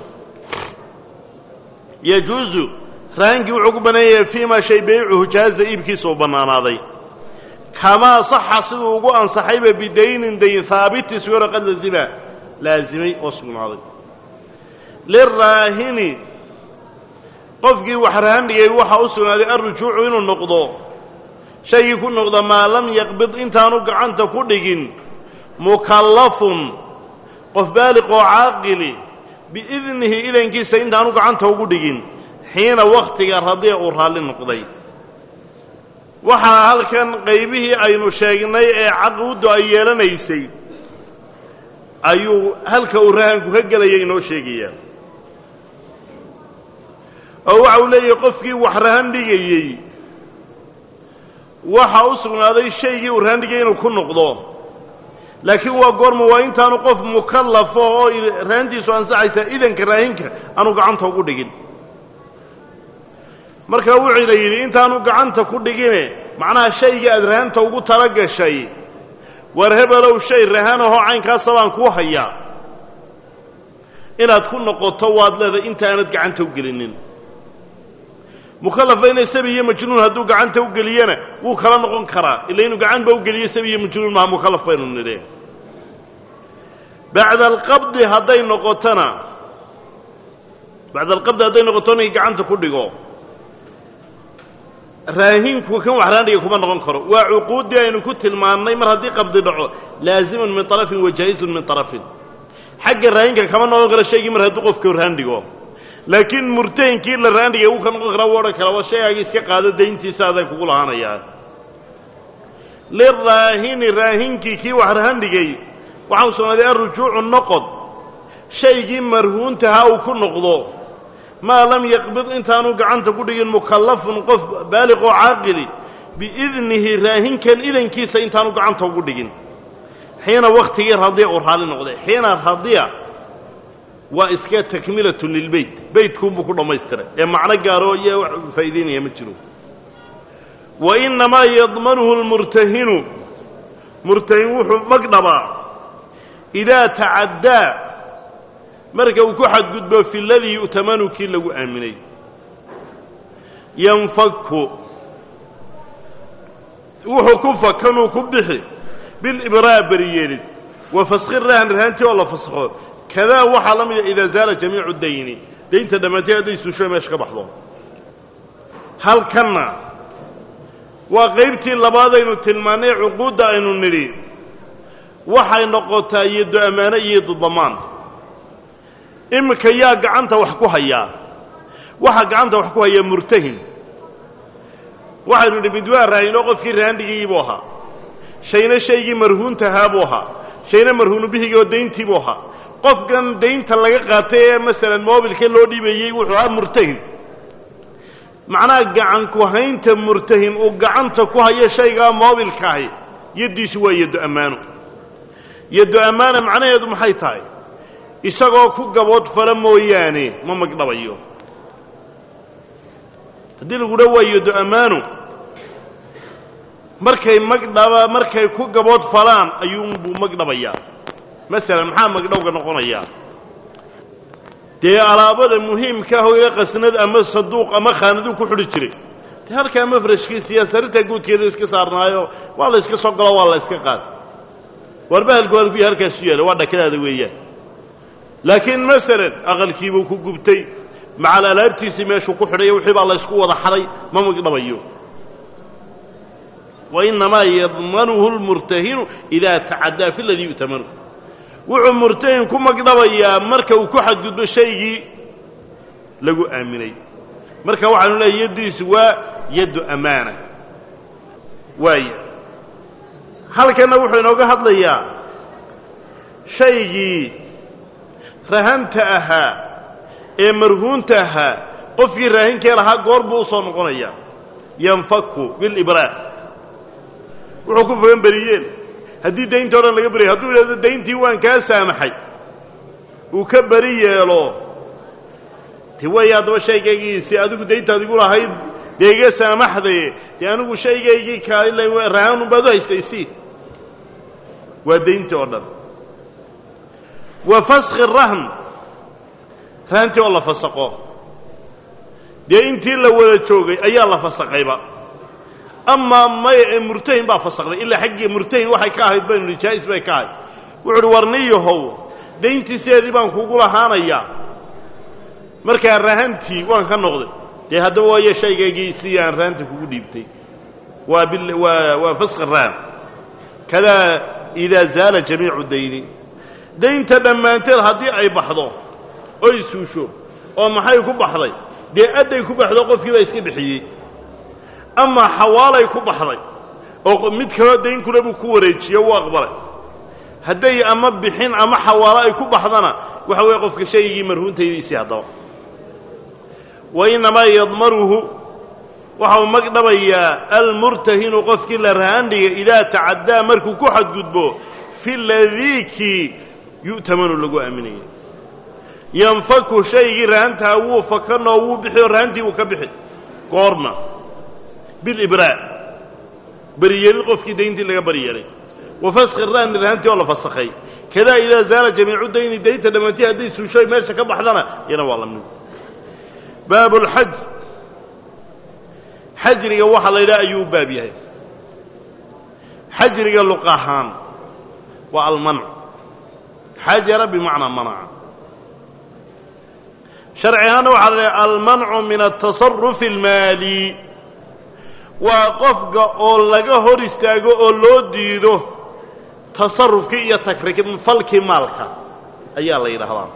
yajuusu rahaankii wuxuu ku bannaan yahay fii maa shay baycuhu jaaza iibkiisa uu bannaanaaday kamaa saxa siduu ugu ansaxayba bidaynin dayn haabiti sugano qad lazima laasimay oo sugnaaday liraahini qofkii wax rahan dhigay waxaa u sugnaaday alrujuucu inuu noqdo shaygii ku noqda maa lam yaqbid intaanu gacanta ku dhigin mukallafun qof baaliq oo caaqili biidnihi idankiisa intaanu gacanta ugu dhigin xiina wakhtiga radiya uu raalli noqday waxaa halkan qaybihii aynu sheegnay ee caquuddu ay yeelanaysay ayuu halka uu rahanku ka gelaya inoo sheegayaa oo waxa uu leeyahay qofkii wax rahan dhigayey waxa u sugnaaday shaygii uu rahan dhigayay inuu ku noqdo laakiin waa goorma waa intaanu qof mukallafo oo rahantiisu ansaxaysaa idanka raahinka aanu gacanta ugu dhigin marka wuxuuna yidhi intaanu gacanta ku dhigine macnaha shayga aad rahanta ugu tala gashay war hebelow shay rahanahoo caynkaasa baan kuu hayaa inaad ku noqoto waad leedahay intaanad gacanta u gelinin mukalafa inay sabi iyo majnuun hadduu gacanta u geliyana wuu kala noqon karaa ila inuu gacanba u geliyo sabi iyo majnuun maha mukallaf baynu nidhe bacda alqabdi hadday noqotona bacda alqabdi hadday noqoto inay gacanta ku dhigo raahinku kan wax raandhiga kuma noqon karo waa cuquuddii aynu ku tilmaannay mar haddii qabdi dhaco laazimun min طarafin wa jaa-izun min طarafin xagga raahinka kama noqon karo shaygii mar hadduu qofka raandhigo laakiin murtahinkii la raandhigay wuu ka noqon karaa wuu odhan karaa waa shaygaaga iska qaado dayntiisa aday kugu lahaanayaa liraahini raahinkii kii wax rahandhigay waxaa u sugnaaday alrujuucu noqod shaygii marhuuntahaa uu ku noqdo maa lam yaqbid intaanu gacanta ku dhigin mukallafun qof baaliq oo caaqili biidnihi raahinkan idankiisa intaanu gacanta ugu dhigin xiina wakhtigii radiya uu raalli noqday xiina radiya waa iska takmilatun lilbeyt beytkuunbuu ku dhammaystiray ee macno gaaro iyo wax faa'idaynaya ma jiro wa innamaa yadmanuhu lmurtahinu murtahin wuxuu mag dhabaa idaa tacaddaa marka uu ku xadgudbo fi ladii yu'tamanu kii lagu aaminay yanfaku wuxuu ku fakanuu ku bixi bilibraa beriyeelid wa faskhi rahan rahantii oo la faskho kadaa waxaa la mida idaa zaala jamiicu dayni daynta dhammaanteed hadday suusho meesha ka baxdo halkanna waa qaybtii labaadaynu tilmaannay cuquudda aynu nidhi waxay noqotaa iyado ammaano iyo dudamaan iminka yaa gacanta wax ku hayaa waxaa gacanta wax ku hayaa murtahin waxaynu nidhi mid waa raahino qofkii raandhigii buu ahaa shayna shaygii marhuuntahaa buu ahaa shayna marhuunu bihigii oo dayntii buu ahaa qofkan daynta laga qaatay ee masalan moobilka loo dhiibayey wuxuu ahaa murtahin macnaha gacan ku haynta murtahin uu gacanta ku hayo shaygaa moobilkaahi yaddiisu waa yaddo ammaano yaddo ammaana macnaheedu maxay tahay isagoo ku gabood fala mooyaane ma magdhabayo haddii lagu dha waa yaddo ammaano markay magdhaba markay ku gabood falaan ayuunbuu magdhabayaa masalan maxaa magdhowga noqonayaa dee alaabada muhiimka ah oo ila qasnad ama saduuq ama khaanaduu ku xidhi jiray dee halkaa mafrashkiisa iyo sarintaa guudkeeda iska saarnaayo waa la iska soo galo waa la iska qaata warbahalku halkuya halkaasu yaala waa dhakadaada weeyaan laakiin masalan aqalkiibuu ku gubtay macal alaabtiisii meeshuu ku xidhayo wixii baa la ysku wada xadhay ma magdhabayo wa innamaa yadmanuhu lmurtahinu idaa tacaddaa fi ladii yu'tamanu wuxuu murtahin ku magdhabayaa marka uu ku xadgudbo shaygii lagu aaminay marka waxaanu leehay yaddiisu waa yaddu ammaana waaya halkanna wuxuu inooga hadlayaa shaygii rahanta ahaa ee marhuunta ahaa qofkii raahinkee lahaa goor buu u soo noqonayaa yanfaku bilibraa wuxuu ku fogan beriyeen haddii daynta o dhan laga beriyo hadduu idhahdo dayntii waan kaa saamaxay uu ka beri yeelo de waaya haddaba shaygaygiisi adigu dayntaad igu lahayd dee iga saamaxdaye dee anigu shaygaygii kaal rahanun baad u haystaysi waa dayntii oo dhan wa faskhi rahn rahantii oo la fasaqo dee intii la wada joogay ayaa la fasaqayba amaa maya ee murtahin baa fasakday ilaa xaggii murtahin waxay ka ahayd baynu nihi jaa'is bay ka ahayd wuxu uhi warniyahow dayntiiseedii baan kugu lahaanayaa markaa rahantii waan ka noqday dee haddaba waayo shaygaygii sidii aan rahanta kugu dhiibtay waa bil waa waa faskhi rahan kadaa idaa zaala jamiicu dayni daynta dhammaanteed haddii ay baxdo oy suusho oo maxay ku baxday dee adday ku baxdo qofkii baa iska bixiyey ama xawaalay ku baxday oo mid kaloo dayn kule buu ku wareejiye wuu aqbalay hadday ama bixin ama xawaalo ay ku baxdana waxa weeye qofka shaygii marhuuntaydiisii haddaba wa innamaa yadmanuhu waxa uu magdhabayaa almurtahinu qofkii la rahandhiga idaa tacaddaa markuu ku xadgudbo fi ladiikii yu'tamanu lagu aaminaya yanfaku shaygii rahantaha wuu fakanoo wuu bixi oo rahantii wuu ka bixi goorma bilibraa beriyeelid qofkii dayntii laga bariyeelay wa faskhi rahni rahantii oo la fasakhay kadaa idaa zaala jamiicu dayni daynta dhammaantii hadday suushoy meesha ka baxdana iyana waa la mid baabu lxaj xajriga waxaa la yidhaha ayuu u baab yahay xajriga luq ahaan waa almanc xajara bimacnaa manaca sharci ahaanna waxaa la dhaha almancu min altasarufi almaali waa qofka oo laga hor istaago oo loo diido tasarufkii iyo takrifalkii maalka ayaa la yidhaahdaa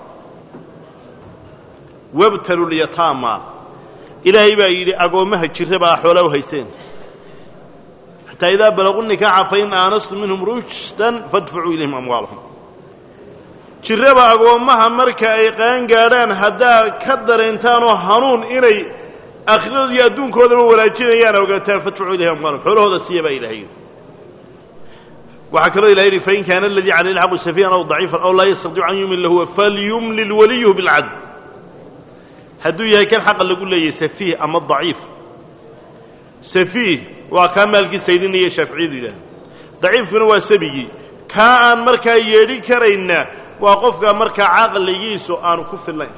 wabtalu lyataama ilaahay baa yidhi agoommaha jira baa xoolaa u hayseen xataa idaa balaquu nikaaxa fain aanastum minhum rushdan fadfacuu ilayhim amwaalahum jirraba agoommaha marka ay qaan gaadhaan haddaad ka dareentaan oo hanuun inay aakhiradooda iyo adduunkoodaba wanaajinayaan ogaataan fadfacuu ilayhim amwaalahum xoolahooda siiya baa ilahay yidhi waxaa kaloo ilahay yidhi fain kaana aladii calayhi lxaqu safiihan aw daciifan aw laa yastadiicu an yumila huwa falyumlil waliyuhu bilcadl hadduu yahay kan xaqa lagu leeyahay safiih ama daciif safiih waa kaa maalkii saydinaya shaaficiyadu yidhahda daciifkuna waa sabigii kaa aan markaa yeedhin karayna waa qofka markaa caqligiisu aanu ku fillayn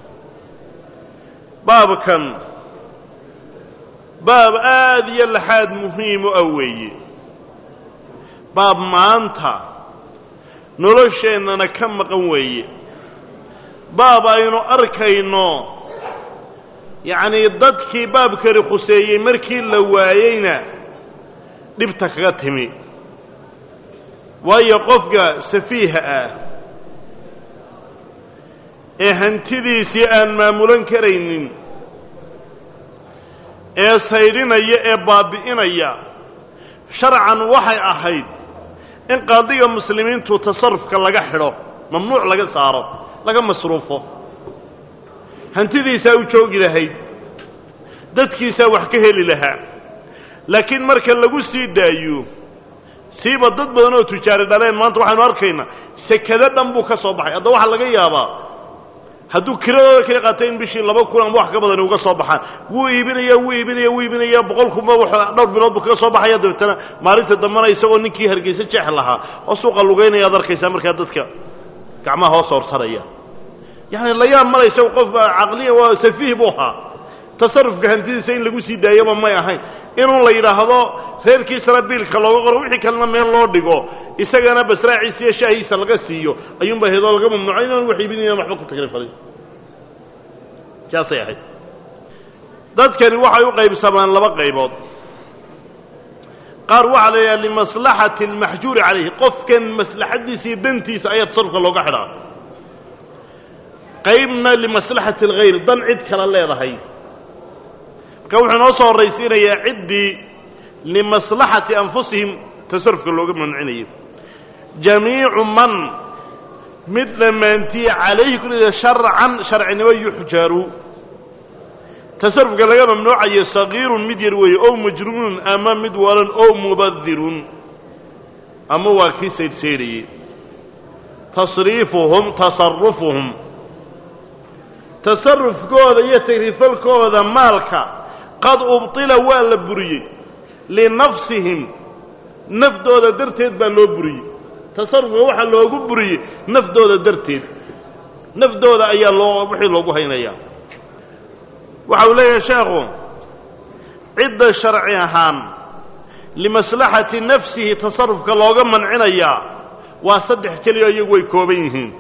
baabkan baab aad iyo laxaad muhiim u ah weeye baab maanta nolosheennana ka maqan weeye baab aynu arkayno yacnii dadkii baabkani khuseeyey markii la waayeyna dhibta kaga timi waayo qofka safiiha ah ee hantidiisii aan maamulan karaynin ee saydhinaya ee baabi'inaya sharcan waxay ahayd in qaadiga muslimiintu tasarufka laga xidho mamnuuc laga saaro laga masruufo hantidiisaa u joogi lahayd dadkiisaa wax ka heli lahaa laakiin marka lagu sii daayo siiba dad badan oo tujaari dhaleen maanta waxaynu arkaynaa sekado dhan buu ka soo baxay hadda waxaa laga yaabaa hadduu kiradooda kala qaata in bishii laba kun ama wax ka badani uga soo baxaan wuu iibinaya wuu iibinaya wuu iibinaya boqol kunba dhowr bilood buu kaga soo baxaya dabeetana maalinta dambena isagoo ninkii hargeysa jeex lahaa oo suuqa lugaynaya ad arkaysaa markaa dadka gacmaha hoos horsanaya yacani la yaab mala isago qof caqliya waa safiih buu ahaa tasarufka hantidiisa in lagu sii daayaba may ahayn inuu la yidhaahdo reerkiisana biilka looga qoro wixii kalena meel loo dhigo isagana basraaciisa iyo shaahiisa laga siiyo ayuunba hedoo laga mamnuucay inaan wax iibinayan waxba ku takrifalin saasay ahayd dadkani waxay u qaybsamaan laba qaybood qaar waxaa la yidhaha limaslaxati almaxjuuri calayhi qofkan maslaxaddiisa iyo dantiisa ayaa tasarufka looga xidhaa qaybna limaslaxati alghayr dan cid kale leedahay marka wuxuu inoo soo horraysiinayaa ciddii limaslaxati anfusihim tasarufka looga mamnucinayo jamiicu man mid dhammaantiye calayhi kulida sharcan sharcinimo yuxjaru tasarufka laga mamnuucayo sagiirun mid yar weeye ow majruunun ama mid walan ow mubadirun ama waa kii saydhsaydhayey tasriifuhum tasarufuhum tasarufkooda iyo tagrifalkooda maalka qad ubtila waa la buriyey linafsihim nafdooda darteed baa loo buriyey tasarufka waxaa loogu buriyey nafdooda darteed nafdooda ayaa loo wixii loogu haynayaa waxa uu leeyahay sheekhu cidda sharci ahaan limaslaxati nafsihi tasarufka looga mancinayaa waa saddex keliya iyagu way kooban yihiin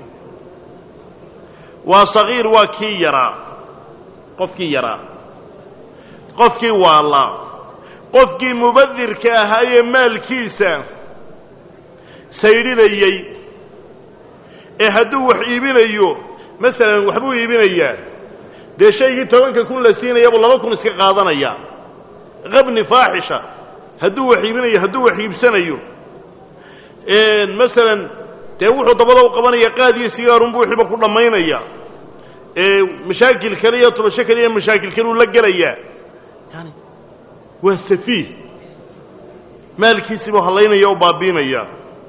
waa sagiir waa kii yaraa qofkii yaraa qofkii waallaa qofkii mubadirka ahaayee maalkiisa saydhinayey ee hadduu wax iibinayo masalan waxbuu iibinayaa dee shaygii tobanka kun la siinayabuu laba kun iska qaadanayaa qabni faaxisha hadduu wax iibinayo hadduu wax iibsanayo masalan dee wuxuu dabada u qabanaya qaadiyo sigaarunbuu wixiiba ku dhammaynaya mashaakil kale iyo tubasho kale iyo mashaakil kale uu la gelayaa yani waa safiih maalkiisiibuu hallaynaya oo baabiinaya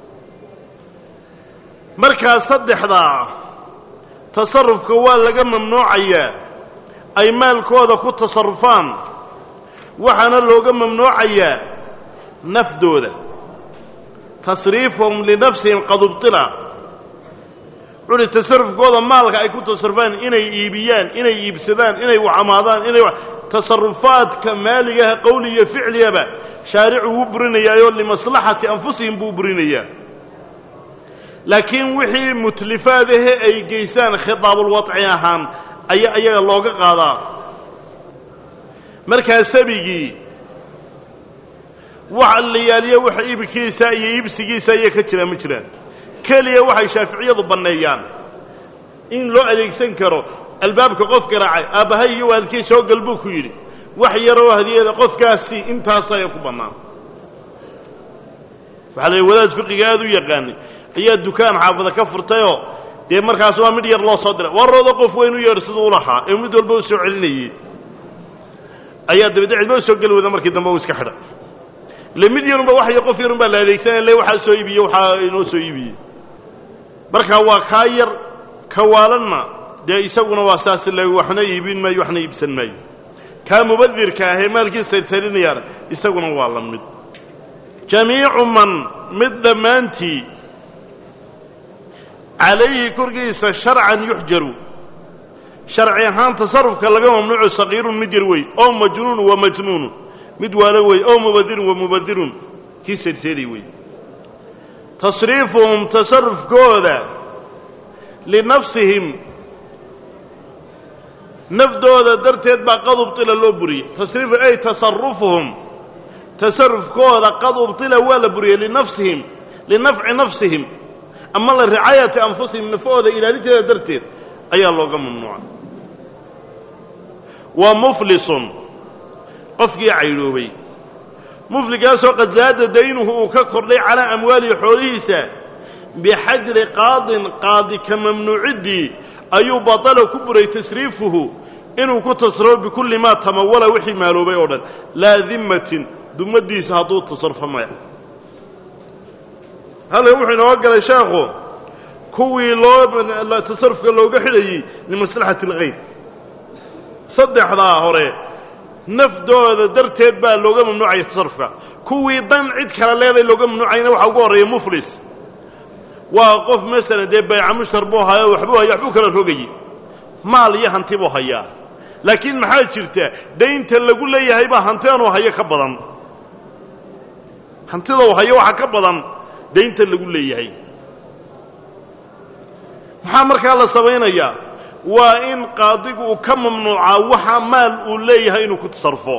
markaa saddexdaa tasarufka waa laga mamnuucayaa ay maalkooda ku tasarufaan waxaana looga mamnuucayaa nafdooda tasriifuhum linafsihim qad ubtila wuxuuhi tasarufkooda maalka ay ku tasarufaan inay iibiyaan inay iibsadaan inay waxamaadaan inay tasarufaadka maaligaha qowli iyo ficliyaba shaaricu wuu burinayaayoo limaslaxati anfusihim buu burinayaa laakiin wixii mutlifaadahe ay geystaan khitaabulwadci ahaan ayaa iyaga looga qaadaa markaa sabigii wax allayaaliya wax iibkiisa iyo iibsigiisa ayaa ka jira ma jiraan keliya waxay shaaficiyadu banneeyaan in loo adeegsan karo albaabka qof garaacay aabbahay iyo waalkii soo gal buu ku yidhi wax yaroo hadiyada qofkaasi intaasaya ku bannaan waxaa la wadaad fiqiga aad u yaqaanay ayaa dukaan xaafada ka furtayoo dee markaas waa mid yar loo soo diray warooda qof weyn u yeedh siduu u lahaa ee mid walba u soo celinayey ayaa dabadde cidba u soo geli wada markii dambe u iska xidha ile mid yarunba waxyo qof yarun baa la adeegsanaya le waxaa soo iibiye waxaa inoo soo iibiyey marka waa kaa yar kawaalanna dee isaguna waa saas le waxna iibin maayo waxna iibsan maayo kaa mubadirka ahee maalkiisa saydsaydhinayaana isaguna waa la mid jamiicu man mid dhammaantii calayhi korkiisa sharcan yuxjaru sharci ahaan tasarufka laga mamnuuco sagiirun mid yar wey oo majnuunu wa majnuunu mid waalo wey oo mubadirun wa mubadirun kii saydhsayday wey tasriifuhum tasarufkooda linafsihim nafdooda darteed baa qad ubtila loo buriyey tasriifu ay tasarufuhum tasarufkooda qad ubtila waa la buriyey linafsihim linafci nafsihim ama liricaayati anfusihim nafahooda ilaalinteeda darteed ayaa looga mamnuucay waa muflisun qofkii caydhoobay mufligaasoo qad zaada daynuhu uu ka kordhay calaa amwaalihi xoolihiisa bixajri qaadin qaadi ka mamnuuciddii ayuu batala ku buray tasriifuhu inuu ku tasrufo bikulli maa tamawala wixii maaloobay oo dhan laa dimmatin dummaddiisa hadduu tasarufo maya halkan wuxuu inooga galay sheekhu kuwii loo tasarufka looga xidhayey limaslaxati algayr saddexdaa hore nafdooda darteed baa looga mamnuucaya tasarufka kuwii dan cid kale leeday looga mamnuucayna waxaa ugu horreeya muflis waa qof masalan dee bayca mushtar buu hayo waxbuu haya waxbuu kala rogayey maal iyo hanti buu hayaa laakiin maxaa jirta daynta lagu leeyahay baa hantidanuu hayo ka badan hantida uu hayo waxaa ka badan daynta lagu leeyahay maxaa markaa la samaynayaa waa in qaadigu uu ka mamnuucaa waxa maal uu leeyahay inuu ku tasarufo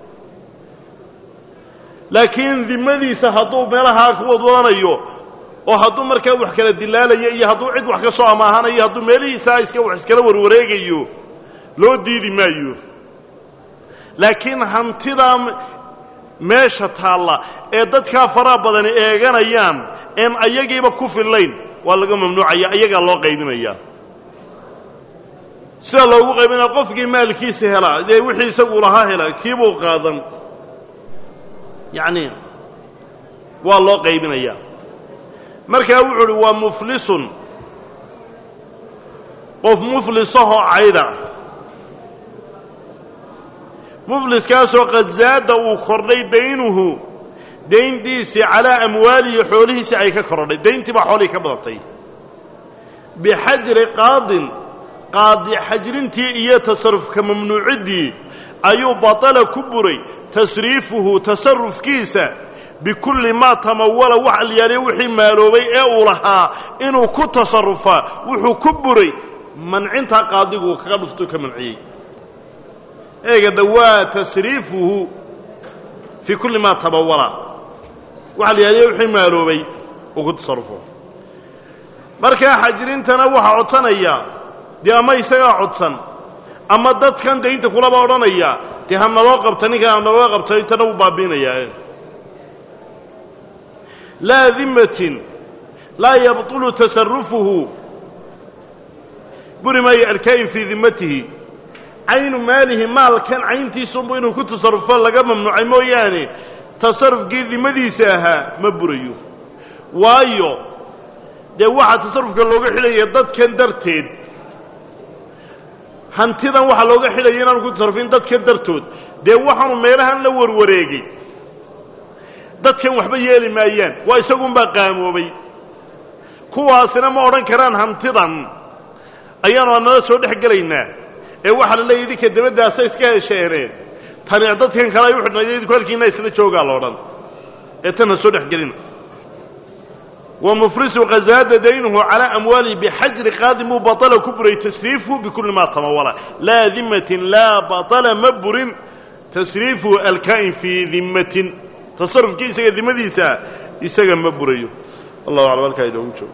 laakiin dimadiisa hadduu meelahaa ku wadwadanayo oo hadduu markaa wax kala dilaalayo iyo hadduu cid wax ka soo amaahanayo hadduu meelihiisaa iska wax iskala warwareegayo loo diidi maayo laakiin hantidaa meesha taalla ee dadkaa faraha badani eeganayaan een ayagiiba ku fillayn waa laga mamnuucaya ayagaa loo qaybinayaa sida loogu qaybinaya qofkii maalkiisa helaa dee wixii isagu lahaa hela kiibuu qaadan yacni waa loo qaybinayaa markaa wuxuu uhi waa muflisun qof muflisahoo cayda mufliskaasoo qad zaada uu kordhay daynuhu dayntiisii calaa amwaalihi xoolihiisii ay ka kordhay dayntii baa xoolihii ka badatay bixajri qaadin qaadi xajrintii iyo tasarufka mamnuuciddii ayuu batala ku buray tasriifuhu tasarufkiisa bikulli maa tamawala wax alyaaliya wixii maaloobay ee uu lahaa inuu ku tasarufaa wuxuu ku buray mancintaa qaadigu uu kaga dhuftuu ka manciyey eegada waa tasriifuhu fii kulli maa tamawala wax alyaaliya wixii maaloobay uu ku tasarufo markaa xajrintana waxaa codsanaya dee ama isagaa codsan ama dadkan daynta kulaba odhanaya dee ha naloo qabta ninkan ha naloo qabta intana wuu baabiinayaa laa dimatin laa yabطulu tasarufuhu buri maayo alkaa'in fii dimatihi caynu maalihi maalkan cayntiisunbu inuu ku tasarufo laga mamnuucay mooyaane tasarufkii dimadiisa ahaa ma burayo waayo dee waxaa tasarufka looga xidhaya dadkan darteed hantidan waxaa looga xidhaya inaanu ku tasarufin dadkan dartood dee waxaanu meelahan la warwareegay dadkan waxba yeeli maayaan waa isagunbaa qaamoobay kuwaasina ma odhan karaan hantidan ayaanu anala soo dhex gelaynaa ee waxaa la leeya idinka dabaddaasa iska hesheeneen tani dadkan kale ay u xidhnay idinku halkiina isla joogaa la odhan ee tan ha soo dhex gelina ومفرس غزاد دينه على أمواله بحجر قادم بطل كبر تسريفه بكل ما تمول لا ذمة لا بطل مبر تسريفه الكائن في ذمة تصرف كيسا ذمة ديسا يسا مبريو الله أعلم الكائن